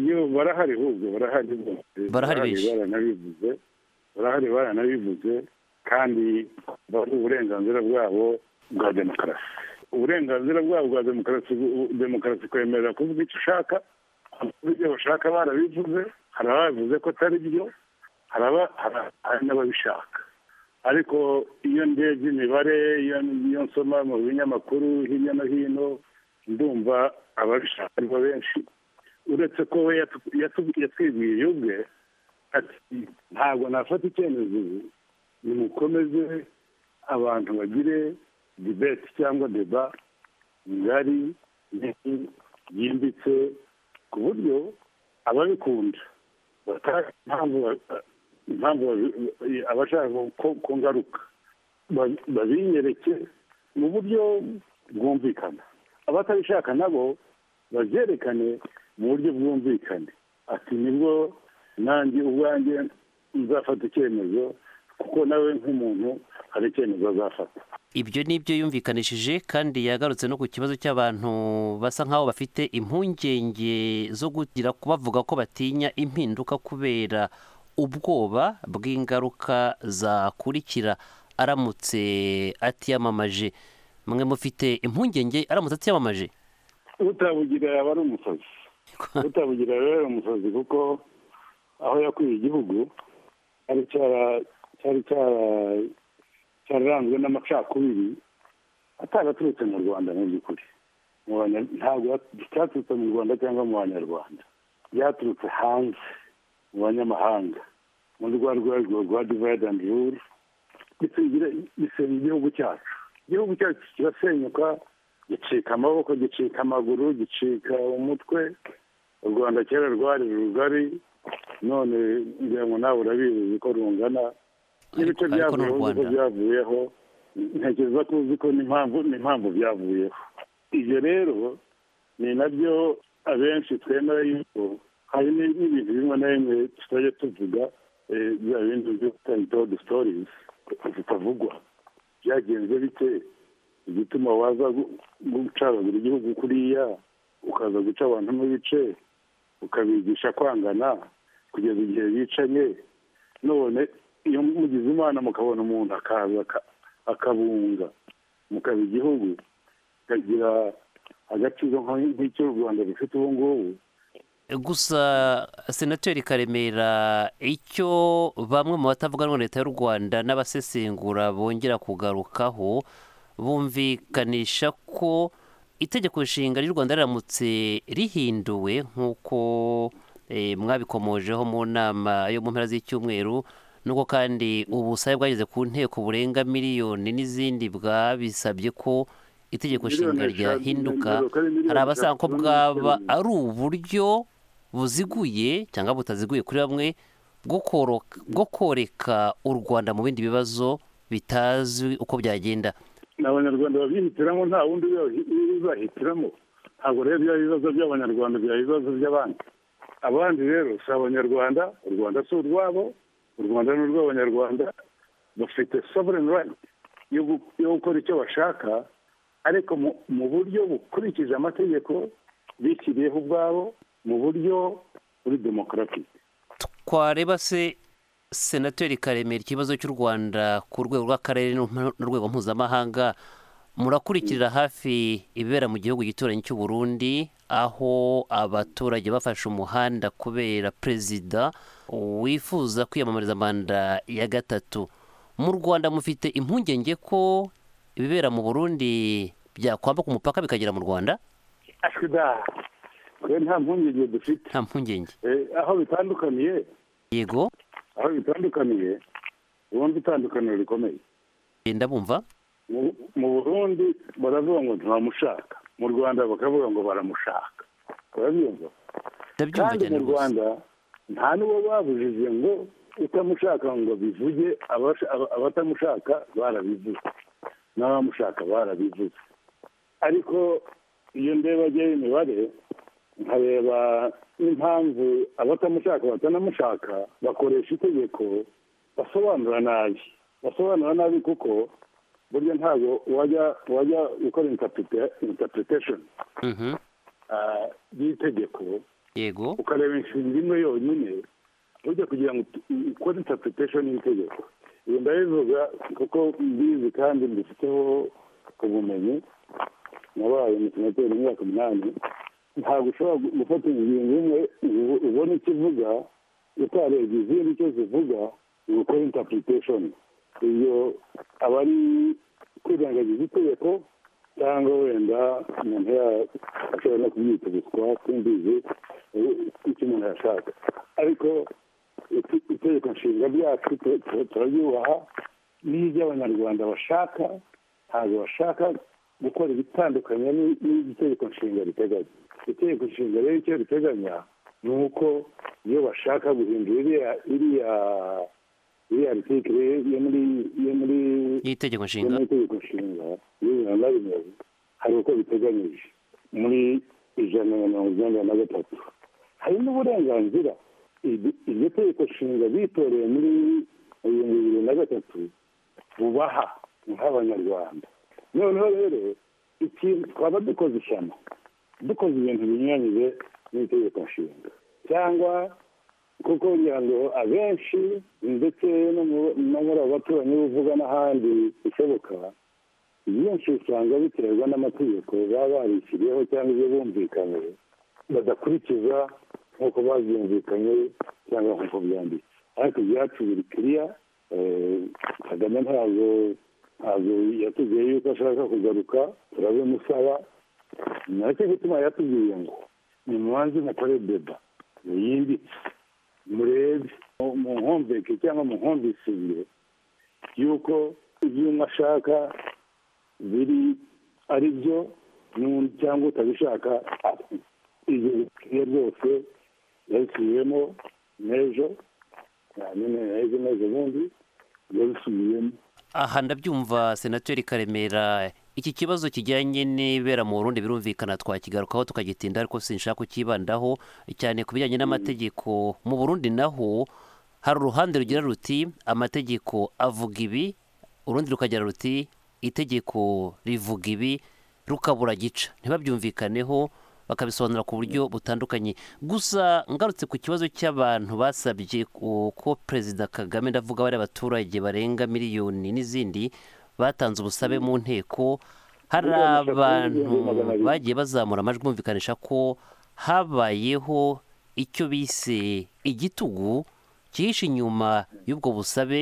iyo barahari ahubwo barahari Barahari benshi. baranabivuze barahari baranabivuze kandi bari uburenganzira bwabo bwa demokarasi uburenganzira bwabo bwa demokarasi bu- demokarasi kwemerera kuvuga icyo ushaka abavuga ibyo bashaka barabivuze hari ababivuze ko atari byo hari aba- hari- hari n'ababishaka ariko iyo ndebye imibare iyo iyo nsoma mu binyamakuru hirya no hino ndumva ababishaka aribo benshi uretse ko we yatu- yatu- yatwibwiye ubwe ati ntabwo nafata icyemezo ubu nimukomeze abantu bagire dibeti cyangwa deba ngari nini yimbitse ku buryo ababikunda batazi impamvu ba- impamvu babi- abashaka ko- ko ngaruka ba- babinyereke mu buryo bwumvikana abatabishaka nabo babyerekane mu buryo bwumvikane ati nibwo nanjye ubwanjye nzafata icyemezo kuko nawe nk'umuntu hari icyemezo azafata ibyo ni ibyo yumvikanishije kandi yagarutse no ku kibazo cy'abantu basa nk'aho bafite impungenge zo kugira bavuga ko batinya impinduka kubera ubwoba bw'ingaruka zakurikira aramutse atiyamamaje mwe mufite impungenge aramutse atiyamamaje utabugira yaba ari umusazi utabugira yaba ari umusazi kuko aho yakwiye igihugu cyari cyara- cyari cyara- cyararanzwe n'amacakubiri ataraturutse mu rwanda mu by'ukuri Mu banya- ntabwo yat- cyaturutse mu rwanda cyangwa mu banyarwanda byaturutse hanze mu banyamahanga muri rwa rwego rwa divide and rule bisingira bisenya igihugu cyacu igihugu cyacu kirasenyuka gicika amaboko gicika amaguru gicika umutwe u rwanda kera rwari rugari none ngira ngo nawe urabizi ko rungana n'ibice Ariko- ariko byavuyeho uko ni u Rwanda. byavuyeho ntekereza ko uzi ko n'impamvu n'impamvu byavuyeho ibyo rero ni nabyo abenshi twemera yuko hari ni- n'ibintu bimwe na bimwe tutajya tuvuga eh, bya bindi byo tutayitodo sitorizi zitavugwa byagenze bite igituma waza gu- gucagagura igihugu kuriya ukaza guca abantu mu bice ukabigisha kwangana kugeza igihe bicanye none iyo mugize imana mukabona umuntu akaza aka- akabunga mukaba igihugu kagira agaciro nka- nk'icyo u rwanda rufite ubu ngubu gusa senateri karemera icyo bamwe mu batavuga rumwe na leta y'u rwanda n'abasesengura bongera kugarukaho bumvikanisha ko itegeko nshinga ry'u rwanda riramutse rihinduwe nk'uko eh, mwabikomojeho mu nama yo mu mpera z'icyumweru nuko kandi ubusabe bwageze ku nteko burenga miliyoni n'izindi bwabisabye ko itegeko nshinga ryahinduka hari abasanga ko bwaba ari uburyo buziguye cyangwa butaziguye kuri bamwe bwo koroka- bwo koreka u rwanda mu bindi bibazo bitazwi uko byagenda ni abanyarwanda babyihitiramo nta wundi bibahitiramo ntabwo rero byaba ibibazo by'abanyarwanda byaba ibibazo by'abandi abandi rero si abanyarwanda u rwanda si urwabo u rwanda ni urw'abanyarwanda bafite sovereign right yo gu- yo gukora icyo bashaka ariko mu- mu buryo bukurikije amategeko bishyiriyeho ubwabo mu buryo buri demokarasi twareba se senateri karemera ikibazo cy'u rwanda ku rwego rw'akarere n'urwego mpuzamahanga murakurikirira hafi ibibera mu gihugu gituranyi cy'u burundi aho abaturage bafashe umuhanda kubera perezida wifuza kwiyamamariza manda ya gatatu mu rwanda mufite impungenge ko ibibera mu burundi byakwambuka umupaka bikagera mu rwanda asida twe nta mpungenge dufite nta mpungenge Eh, aho bitandukaniye yego aho bitandukaniye ubundi itandukaniro rikomeye genda bumva Mu- mu burundi baravuga ngo ntibamushaka mu rwanda bakavuga ngo baramushaka urabyumva kandi mu rwanda nta n'uwo babujije ngo utamushaka ngo bivuge abasha- aba- abatamushaka barabivuze n'abamushaka barabivuze ariko iyo ndebageho imibare nkareba n'impamvu abatamushaka batanamushaka bakoresha itegeko basobanura nabi basobanura nabi kuko burya ntabwo wajya wajya gukora interpreta- interpretation ah, y'itegeko yego ukareba inshinga imwe yonyine ujya kugira ngo ut- ukore interpretation y'itegeko iyo ndabivuga kuko mbizi kandi mbifiteho ubumenyi nabaye umusenateri imyaka umunani ntabwo ushobora gu- gufata ingingo imwe ubu- ubona icyo ivuga utarebye izindi icyo zivuga ngo ukore interpretation iyo aba ari kwirengagiza itegeko cyangwa wenda umuntu ya- ashobora no kubyita ubuswa simbizi eh, icyo umuntu yashaka ariko ite- itegeko nshinga ryacu tu- tu- turaryubaha n'ibyo abanyarwanda bashaka ntabwo bashaka gukora ibitandukanye ni- n'ibyo itegeko nshinga riteganya itegeko nshinga rero icyo riteganya ni uko iyo bashaka guhindura iriya iriya iriya artikire yo muri yo muri y'itegeko nshinga yo muri itegeko nshinga y'ibihumbi na rimwe hari uko biteganyije muri ijana na mirongo icyenda na gatatu hari n'uburenganzira iryo iryo tegeko nshinga bitoreye muri ibihumbi bibiri na gatatu bubaha nk'abanyarwanda noneho rero ikintu twaba dukoze ishyano dukoze ibintu binyuranyije n'itegeko nshinga cyangwa kuko kugira ngo abenshi ndetse no mu- no muri abo baturanyi uvuga n'ahandi bishoboka benshi usanga biterwa n'amategeko baba barishyiriyeho cyangwa ibyo bumvikanye badakurikiza nk'uko babyumvikanye cyangwa nk'uko byanditse ariko ibyacu biri kiriya eh, kagame ntabwo ntabwo yatubwiye yuko ashaka kugaruka turabimusaba nacyo gituma yatubwiye ngo nimubanze mukore deba muyimbitse murebe mu- muhumveke cyangwa muhumvisire yuko ibyo umwe ashaka biri ari byo n'undi cyangwa utabishaka ati- ibyo bikwiye rwose yabisubiyemo n'ejo nyine ejo n'ejo bundi yabisubiyemo aha ndabyumva senateri karemera iki kibazo kijyanye n'ibera mu burundi birumvikana twakigarukaho tukagitinda ariko sinshaka kukibandaho cyane ku bijyanye n'amategeko mu burundi naho hari uruhande rugira ruti amategeko avuga ibi urundi rukagira ruti itegeko rivuga ibi rukabura gica ntibabyumvikaneho bakabisobanura ku buryo butandukanye gusa ngarutse ku kibazo cy'abantu basabye ku- ko perezida kagame ndavuga bari abaturage barenga miliyoni n'izindi batanze ubusabe mu nteko hari abantu bagiye bazamura amajwi bumvikanisha ko habayeho icyo bise igitugu cyihishe inyuma y'ubwo busabe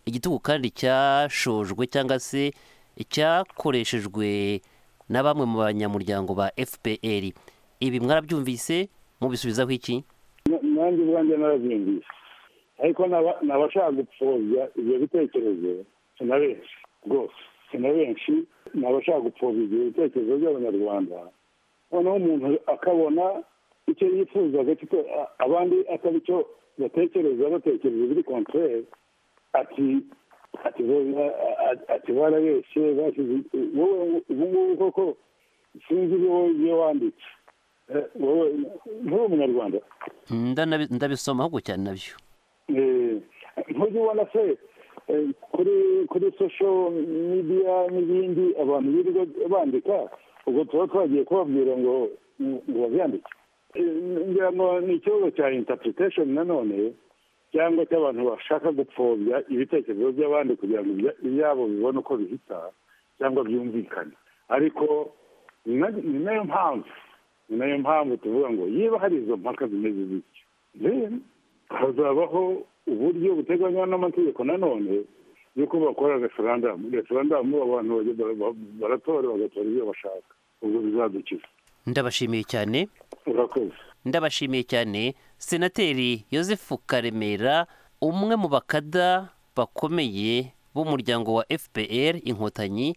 igitugu kandi cyashojwe cyangwa se cyakoreshejwe na bamwe mu banyamuryango ba fpr ibi mwarabyumvise mubisubizaho iki Na- nanjye ubwanjye narabyumvise ariko n'aba- n'abashaka gupfobya ibyo bitekerezo si na benshi rwose na benshi ni abashaka gupfobya ibitekerezo by'abanyarwanda noneho umuntu akabona icyo yifuzaga cyo abandi atari cyo batekereza batekereza biri kontrere ati ati ati barabeshye bashyize wowe ubu ngubu koko sinzi wowe iyo wanditse Eh, wowe nturi umunyarwanda Ndanabi- ndabisoma ahubwo cyane nabyo Eh, ntujya ubona se eh, kuri kuri sosho midiya n'ibindi abantu birirwa bandika ubwo tuba twagiye kubabwira ngo ngo babyandike Eh, ngira ngo ni ikibazo cya interpretation nanone cyangwa cy'abantu bashaka gupfobya ibitekerezo by'abandi kugira ngo ibya- ibyabo bibone uko bihita cyangwa byumvikana ariko ni na- ni nayo mpamvu ni nayo mpamvu tuvuga ngo niba hari izo mpaka zimeze zityo then hazabaho uburyo buteganywa n'amategeko nanone y'uko bakora referandamu referandamu abantu bajya bara- ba- baratora bagatora ibyo bashaka ubwo bizadukiza ndabashimiye cyane urakoze ndabashimiye cyane senateri Joseph karemera umwe mu bakada bakomeye b'umuryango wa fpr inkotanyi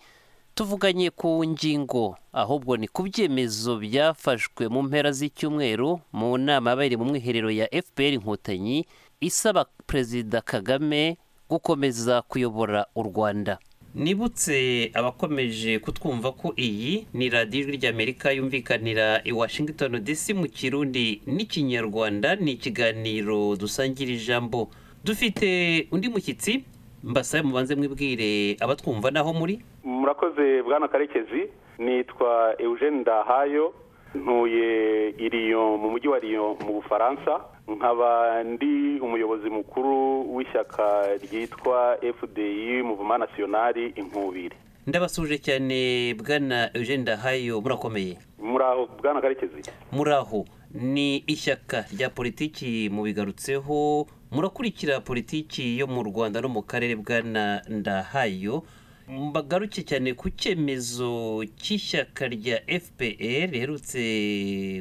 tuvuganye ku ngingo ahubwo ni ku byemezo byafashwe mu mpera z'icyumweru mu nama yabereye mu mwiherero ya fpr inkotanyi isaba perezida kagame gukomeza kuyobora u rwanda nibutse abakomeje kutwumva ko iyi ni radiyo ijwi ry'amerika yumvikanira i washington dc mu kirundi n'ikinyarwanda ni ikiganiro dusangira ijambo dufite undi mushyitsi mbasabe mubanze mwibwire abatwumva n'aho muri murakoze bwana karekezi nitwa eugene ndahayo ntuye i Lyon mu mujyi wa Lyon mu bufaransa nkaba ndi umuyobozi mukuru w'ishyaka ryitwa fdi muvuma nasiyonari inkubiri ndabasuje cyane bwana eugene ndahayo murakomeye muraho bwana karekezi muraho ni ishyaka rya politiki mubigarutseho murakurikira politiki yo mu rwanda no mu karere bwana ndahayo mbagaruke cyane ku cyemezo cy'ishyaka rya fpr riherutse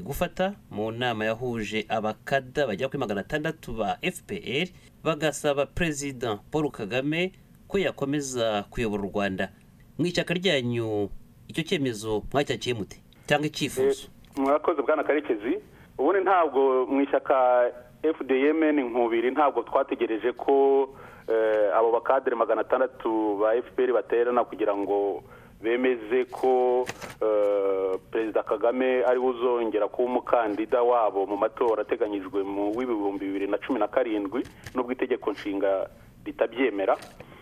gufata mu nama yahuje abakada bagera kuri magana atandatu ba fpr bagasaba perezida paul kagame ko yakomeza kuyobora u rwanda mu ishyaka ryanyu icyo cyemezo mwacyakiye mute cyangwa icyifuzo murakoze bwana karekezi ubundi ntabwo mu ishyaka fdm inkubiri ntabwo twategereje ko eh, abo bakadere magana atandatu ba fpr baterana kugira ngo bemeze ko eh, perezida kagame ari we uzongera kuba umukandida wabo mu matora ateganyijwe mu w'ibihumbi bibiri na cumi na karindwi n'ubwo itegeko nshinga ritabyemera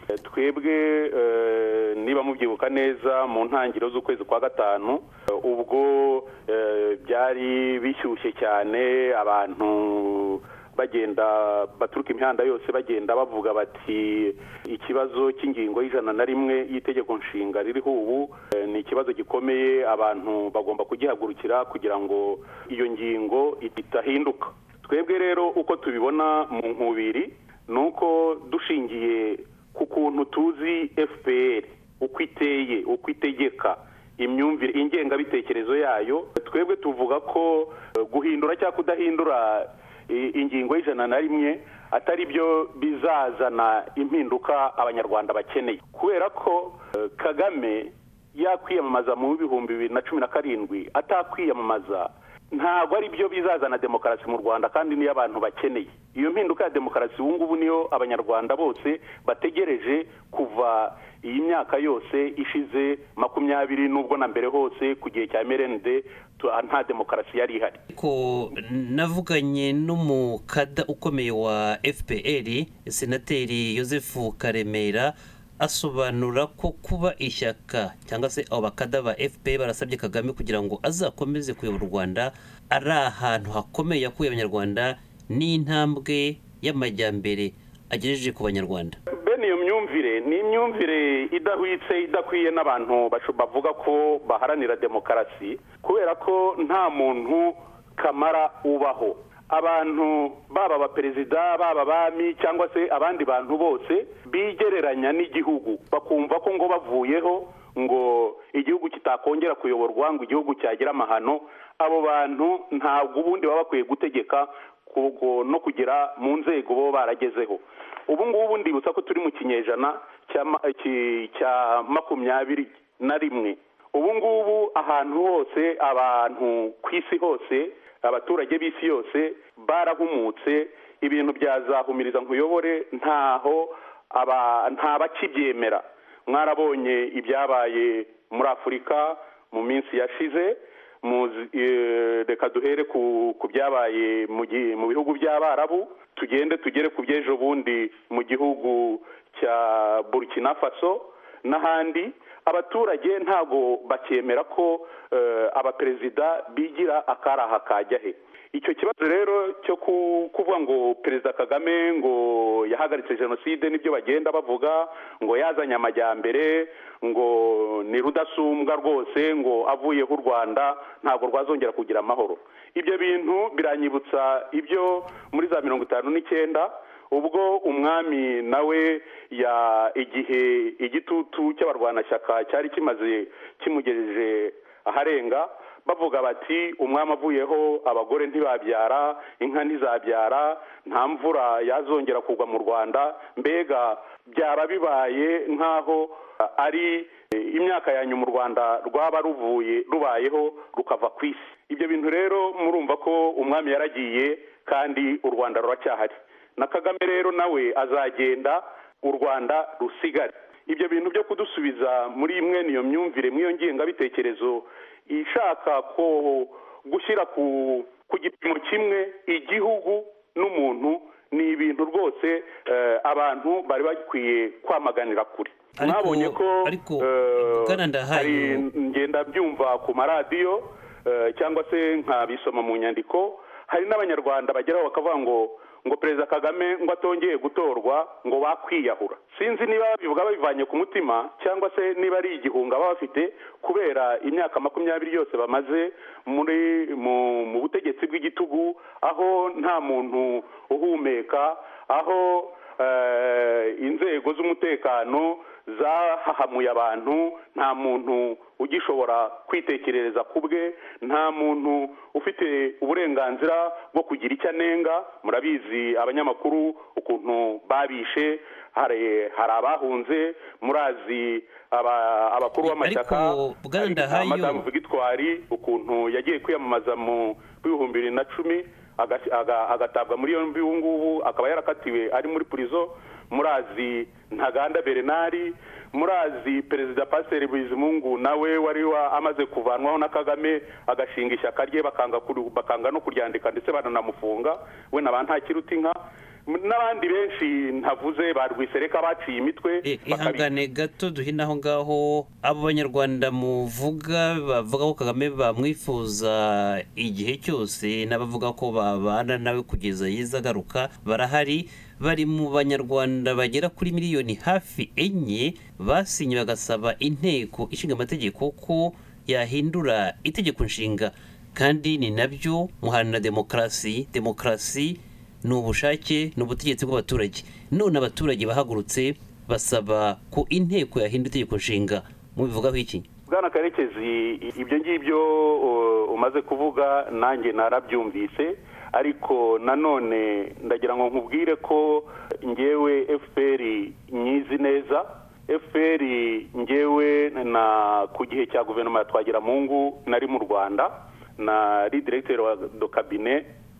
Eh, twebwe eh, niba mubyibuka neza mu ntangiriro z'ukwezi kwa gatanu eh, ubwo eh, byari bishyushye cyane abantu bagenda baturuka imihanda yose bagenda bavuga bati ikibazo cy'ingingo y'ijana na rimwe y'itegeko nshinga ririho ubu eh, ni ikibazo gikomeye abantu bagomba kugihagurukira kugira ngo iyo ngingo idahinduka twebwe rero uko tubibona mu nkubiri ni uko dushingiye ku kuntu tuzi fpr uko iteye uko itegeka imyumvire ingengabitekerezo yayo twebwe tuvuga ko eh, guhindura cyangwa kudahindura i- ingingo y'ijana na rimwe atari byo bizazana impinduka abanyarwanda bakeneye kubera ko eh, kagame yakwiyamamaza mu bihumbi bibiri na cumi na karindwi atakwiyamamaza ntabwo ari byo bizazana demokarasi mu rwanda kandi niyo abantu bakeneye iyo mpinduka ya demokarasi ubu ngubu niyo abanyarwanda bose bategereje kuva iyi myaka yose ishize makumyabiri n'ubwo na mbere hose ku gihe cya mrnd nta demokarasi yari ihari ariko navuganye n'umukada ukomeye wa fpr senateri joseph karemera asobanura ko kuba ishyaka cyangwa se abo bakada ba fpr barasabye kagame kugira ngo azakomeze kuyobora u rwanda ari ahantu hakomeye yakuye abanyarwanda n'intambwe y'amajyambere agejeje ku banyarwanda bene iyo myumvire ni imyumvire idahwitse idakwiye n'abantu basho- bavuga ko baharanira demokarasi kubera ko nta muntu kamara ubaho abantu baba abaperezida baba abami cyangwa se abandi bantu bose bigereranya n'igihugu bakumva ko ngo bavuyeho ngo igihugu kitakongera kuyoborwa ngo igihugu cyagira amahano abo bantu ntabwo ubundi baba bakwiye gutegeka ku- ku- no kugera mu nzego bo baragezeho ubu ngubu ndibutsa ko turi mu kinyejana cya ma- iki- cya makumyabiri na rimwe ubu ngubu ahantu hose abantu ku isi hose abaturage b'isi yose barahumutse ibintu byazahumiriza nkuyobore ntaho aba nta bakibyemera mwarabonye ibyabaye muri afurika mu minsi yashize muzi- eh, reka duhere ku ku byabaye mu gi- mu bihugu by'abarabu tugende tugere ku by'ejo bundi mu gihugu cya burkina faso n'ahandi abaturage ntabwo bakemera ko eh, abaperezida bigira akaraha kajya he icyo kibazo rero cyo ku- kuvuga ngo perezida kagame ngo yahagaritse jenoside nibyo bagenda bavuga ngo yazanye amajyambere ngo ni rudasumbwa rwose ngo avuyeho u rwanda ntabwo rwazongera kugira amahoro ibyo bintu biranyibutsa ibyo muri za mirongo itanu n'icyenda ubwo umwami nawe ya igihe igitutu cy'abarwanashyaka cyari kimaze kimugejeje aharenga bavuga bati umwami avuyeho abagore ntibabyara inka ntizabyara nta mvura yazongera kugwa mu rwanda mbega byaba bibaye nk'aho ari eh, imyaka yanyuma u rwanda rwaba ruvuye rubayeho rukava ku isi ibyo bintu rero murumva ko umwami yaragiye kandi u rwanda ruracyahari na kagame rero nawe azagenda u rwanda rusigare ibyo bintu byo kudusubiza muri mwene iyo myumvire mw'iyo ngengabitekerezo ishaka ko gushyira ku ku gipimo kimwe igihugu n'umuntu ni ibintu rwose eh, abantu bari bakwiye kwamaganira kure mwabonye ko eh, Bwana Ndahayo- hari ngenda byumva ku maradiyo eh, cyangwa se nkabisoma mu nyandiko hari n'abanyarwanda bageraho bakavuga ngo ngo perezida kagame ngo atongeye gutorwa ngo bakwiyahura sinzi niba babivuga babivanye ku mutima cyangwa se niba ari igihunga baba bafite kubera imyaka makumyabiri yose bamaze muri mu, mu butegetsi bw'igitugu aho nta muntu uhumeka aho eh, inzego z'umutekano zahahamuye abantu nta muntu ugishobora kwitekerereza ku bwe nta muntu ufite uburenganzira bwo kugira icyo anenga murabizi abanyamakuru ukuntu babishe hari hari abahunze murazi aba- abakuru b'amashyaka Bwana Ndahayo- madamu vigitwari ukuntu yagiye kwiyamamaza mu bihumbi bibiri na cumi aga- aga- agatabwa muri yombi ubu ngubu akaba yarakatiwe ari muri purizo murazi ntaganda bernard murazi perezida pasiteri bizimungu nawe wari wa- amaze kuvanwaho na kagame agashinga ishyaka rye bakanga kuri- bakanga no kuryandika ndetse baranamufunga we na ba ntakiruta inka M- n'abandi benshi ntavuze ba rwisereka baciye imitwe ihangane gato duhina aho ngaho abo banyarwanda muvuga bavuga ko kagame bamwifuza igihe cyose n'abavuga ko babana nawe kugeza yiza agaruka barahari bari mu banyarwanda bagera kuri miliyoni hafi enye basinye bagasaba inteko ishinga amategeko ko yahindura itegeko nshinga kandi ni nabyo muhana demokarasi demokarasi ni ubushake ni ubutegetsi bw'abaturage none abaturage bahagurutse basaba ko inteko yahinda itegeko nshinga mubivugaho iki bwana karekezi ibyo ngibyo uh, umaze kuvuga nanjye narabyumvise ariko nanone ndagira ngo nkubwire ko ngewe fpr nyizi neza fpr ngewe na ku gihe cya guverinoma ya twagiramungu nari mu rwanda nari diregiteri wa do kabine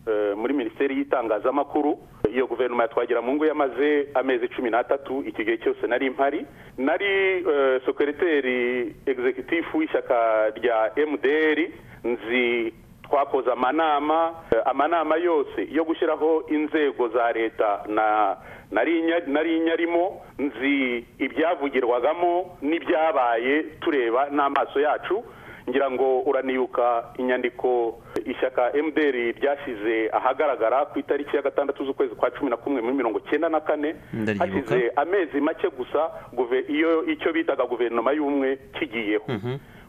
eh, muri minisiteri y'itangazamakuru iyo guverinoma ya twagiramungu yamaze amezi cumi n'atatu iki gihe cyose nari mpari nari eh, sekereteri egizekitifu w'ishyaka rya mdr nzi twakoze amanama eh, amanama yose yo gushyiraho inzego za leta na nari nya- nari nyarimo nzi ibyavugirwagamo n'ibyabaye tureba n'amaso yacu ngira ngo uranibuka inyandiko ishyaka mdr ryashyize ahagaragara ku itariki ya gatandatu z'ukwezi kwa cumi na kumwe muri mirongo cyenda na kane Ndaryibuka. hashize amezi make gusa guve- iyo icyo bitaga guverinoma y'umwe kigiyeho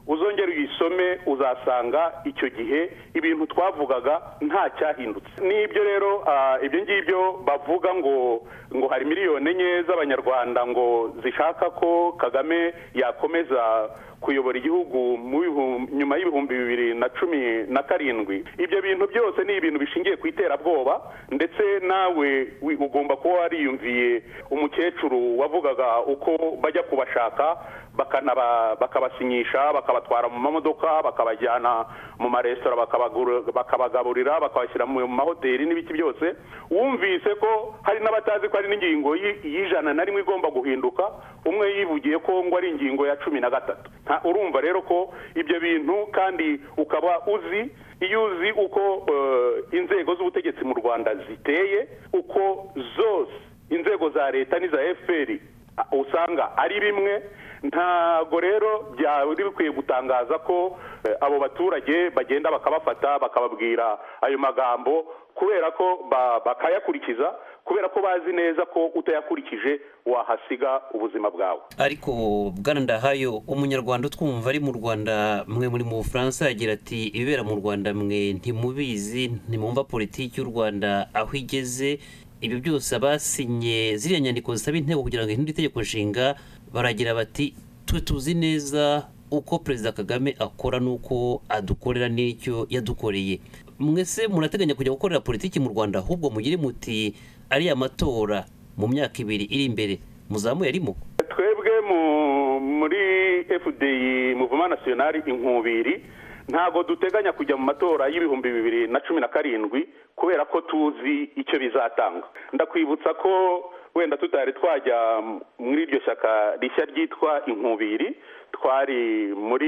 uzongera uyisome uzasanga icyo gihe ibintu twavugaga nta cyahindutse n'ibyo rero ah, ibyo ngibyo bavuga ngo ngo hari miliyoni enye z'abanyarwanda ngo zishaka ko kagame yakomeza kuyobora igihugu mu bihumbi- nyuma y'ibihumbi bibiri na cumi na karindwi ibyo bintu byose ni ibintu bishingiye ku iterabwoba ndetse nawe wi- ugomba kuba wariyumviye umukecuru wavugaga uko bajya kubashaka bakanaba- bakabasinyisha bakabatwara mu mamodoka bakabajyana mu maresitora bakabagura- bakabagaburira bakabashyira mu mahoteli n'ibiki byose wumvise ko hari n'abatazi ko hari n'ingingo y'i- y'ijana na rimwe igomba guhinduka umwe yivugiye ko ngo ari ingingo ya cumi na gatatu Nta- urumva rero ko ibyo bintu kandi ukaba uzi iyo uzi uko eh, inzego z'ubutegetsi mu rwanda ziteye uko zose inzego za leta n'iza fpr a- usanga ari bimwe ntago rero byari bikwiye gutangaza ko eh, abo baturage bagenda bakabafata bakababwira ayo magambo kubera ko ba- bakayakurikiza kubera ko bazi neza ko utayakurikije wahasiga ubuzima bwawe ariko bwana ndahayo umunyarwanda utwumva ari mu rwanda mwe muri mu bufaransa yagira ati ibibera mu rwanda mwe ntimubizi ntimwumva politiki y'u rwanda aho igeze ibi byose abasinye ziriya nyandiko zisaba inteko kugira ngo ihindure itegeko nshinga baragira bati twe tuzi neza uko perezida kagame akora n'uko adukorera n'icyo yadukoreye mwese murateganya kujya gukorera politiki mu rwanda ahubwo mugire muti ariya matora mu myaka ibiri iri imbere muzamuye arimo twebwe mu- muri fdi muvuma nasiyonari inkubiri ntabwo duteganya kujya mu matora y'ibihumbi bibiri na cumi na karindwi kubera ko tuzi icyo bizatanga ndakwibutsa ko wenda tutari twajya muri iryo shyaka rishya ryitwa inkubiri twari muri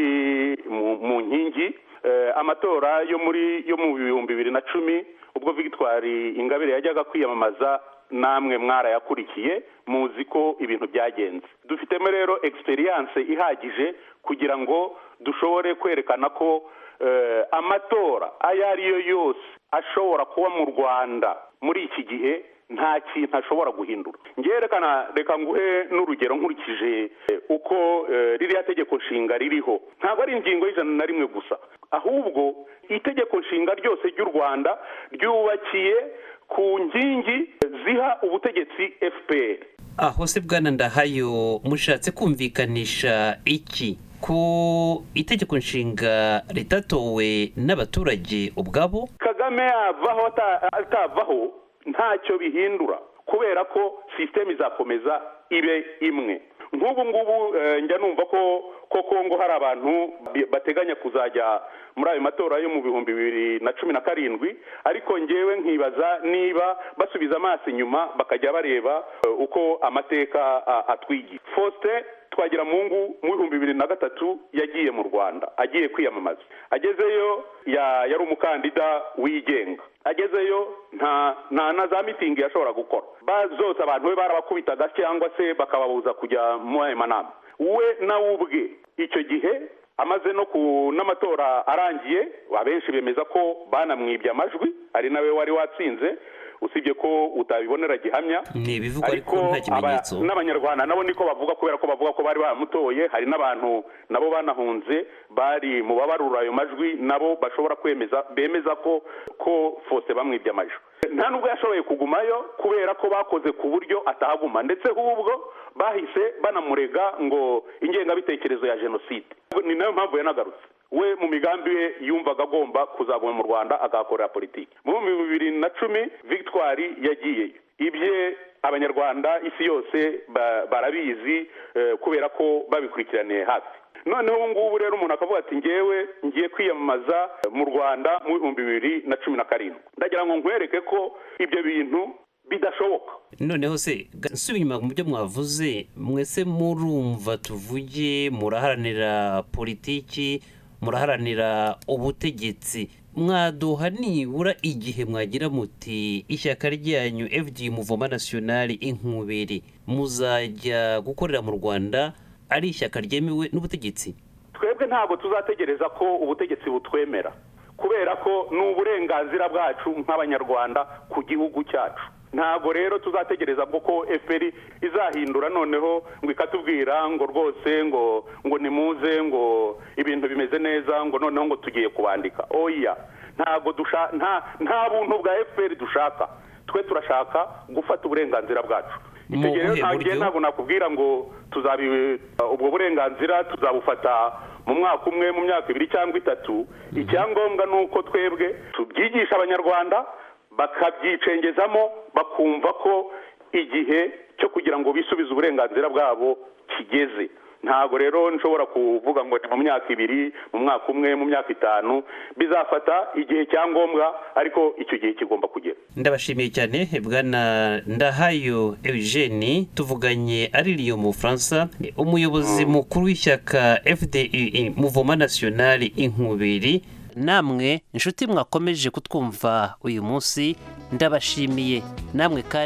mu- mu nkingi Eh, amatora yo muri yo mu bihumbi bibiri na cumi ubwo victoire ingabire yajyaga kwiyamamaza namwe mwarayakurikiye muzi ko ibintu byagenze dufitemo rero experience ihagije kugira ngo dushobore kwerekana ko eh, amatora ayo ari yo yose ashobora kuba mu rwanda muri iki gihe nta kintu ashobora guhindura ngerekana reka nguhe n'urugero nkurikije eh, uko eh, ririya tegeko nshinga ririho ntabwo ari ingingo y'ijana na rimwe gusa ahubwo itegeko nshinga ryose ry'u rwanda ryubakiye ku nkingi ziha ubutegetsi fpr aho se bwana ndahayo mushatse kumvikanisha iki ko itegeko nshinga ritatowe n'abaturage ubwabo kagame yavaho ata- atavaho ntacyo bihindura kubera ko sisiteme izakomeza ibe imwe nk'ubu ngubu eh, njya numva ko ko kongo hari abantu bi- bateganya kuzajya muri ayo matora yo mu bihumbi bibiri na cumi na karindwi ariko ngewe nkibaza niba basubiza amaso inyuma bakajya bareba eh, uko amateka a- atwigisha faustin twagira mungu mu bihumbi bibiri na gatatu yagiye mu rwanda agiye kwiyamamaza agezeyo ya- yari umukandida wigenga agezeyo nta nta na za mitingi yashobora gukora ba- zose abantu be barabakubitaga cyangwa se bakababuza kujya muri ayo manama we nawe ubwe icyo gihe amaze no ku n'amatora arangiye abenshi bemeza ko banamwibye amajwi ari nawe wari watsinze usibye ko utabibonera gihamya ni ibivugwa ariko nta kimenyetso aba- n'abanyarwanda nabo niko bavuga kubera ko bavuga ko bari baramutoye hari n'abantu nabo banahunze bari mu babarura ayo majwi nabo bashobora kwemeza bemeza ko ko fose bamwibye amajwi nta nubwo yashoboye kugumayo kubera ko bakoze ku buryo atahaguma ndetse ahubwo bahise banamurega ngo ingengabitekerezo ya jenoside ni nayo mpamvu yanagarutse we mu migambi ye yumvaga agomba kuzaguma mu rwanda akahakorera politiki mu bihumbi bibiri na cumi victoire yagiyeyo ibye abanyarwanda isi yose ba- barabizi eh, kubera ko babikurikiraniye hafi noneho ubu ngubu rero umuntu akavuga ati ngewe ngiye kwiyamamaza eh, mu rwanda mu bihumbi bibiri na cumi na karindwi ndagira ngo nkwereke ko ibyo bintu bidashoboka noneho se ga- nsubira inyuma mu byo mwavuze mwese murumva tuvuge muraharanira politiki muraharanira ubutegetsi mwaduha nibura igihe mwagira muti ishyaka ryanyu fd muvoma nasiyonari inkubiri muzajya gukorera mu rwanda ari ishyaka ryemewe n'ubutegetsi twebwe ntabwo tuzategereza ko ubutegetsi butwemera kubera ko ni uburenganzira bwacu nk'abanyarwanda ku gihugu cyacu ntabwo rero tuzategereza ko ko fpr izahindura noneho ngo ikatubwira ngo rwose ngo ngo nimuze ngo ibintu bimeze neza ngo noneho ngo tugiye kubandika oya ntabwo dusha nta nta buntu bwa fpr dushaka twe turashaka gufata uburenganzira bwacu icyo gihe rero ntagiye ntabwo nakubwira ngo tuzabi ubwo burenganzira tuzabufata mu mwaka umwe mu myaka ibiri cyangwa itatu icyangombwa ni uko twebwe tubyigisha abanyarwanda bakabyicengezamo bakumva ko igihe cyo kugira ngo bisubize uburenganzira bwabo kigeze ntabwo rero nshobora kuvuga ngo ni mu myaka ibiri mu mwaka umwe mu myaka itanu bizafata igihe cyangombwa ariko icyo gihe kigomba kugera ndabashimiye cyane bwana ndahayo eugene tuvuganye aririye mu bufaransa ni umuyobozi mukuru w'ishyaka fdi muvoma nasiyonari inkubiri namwe inshuti mwakomeje kutwumva uyu munsi ndabashimiye namwe kandi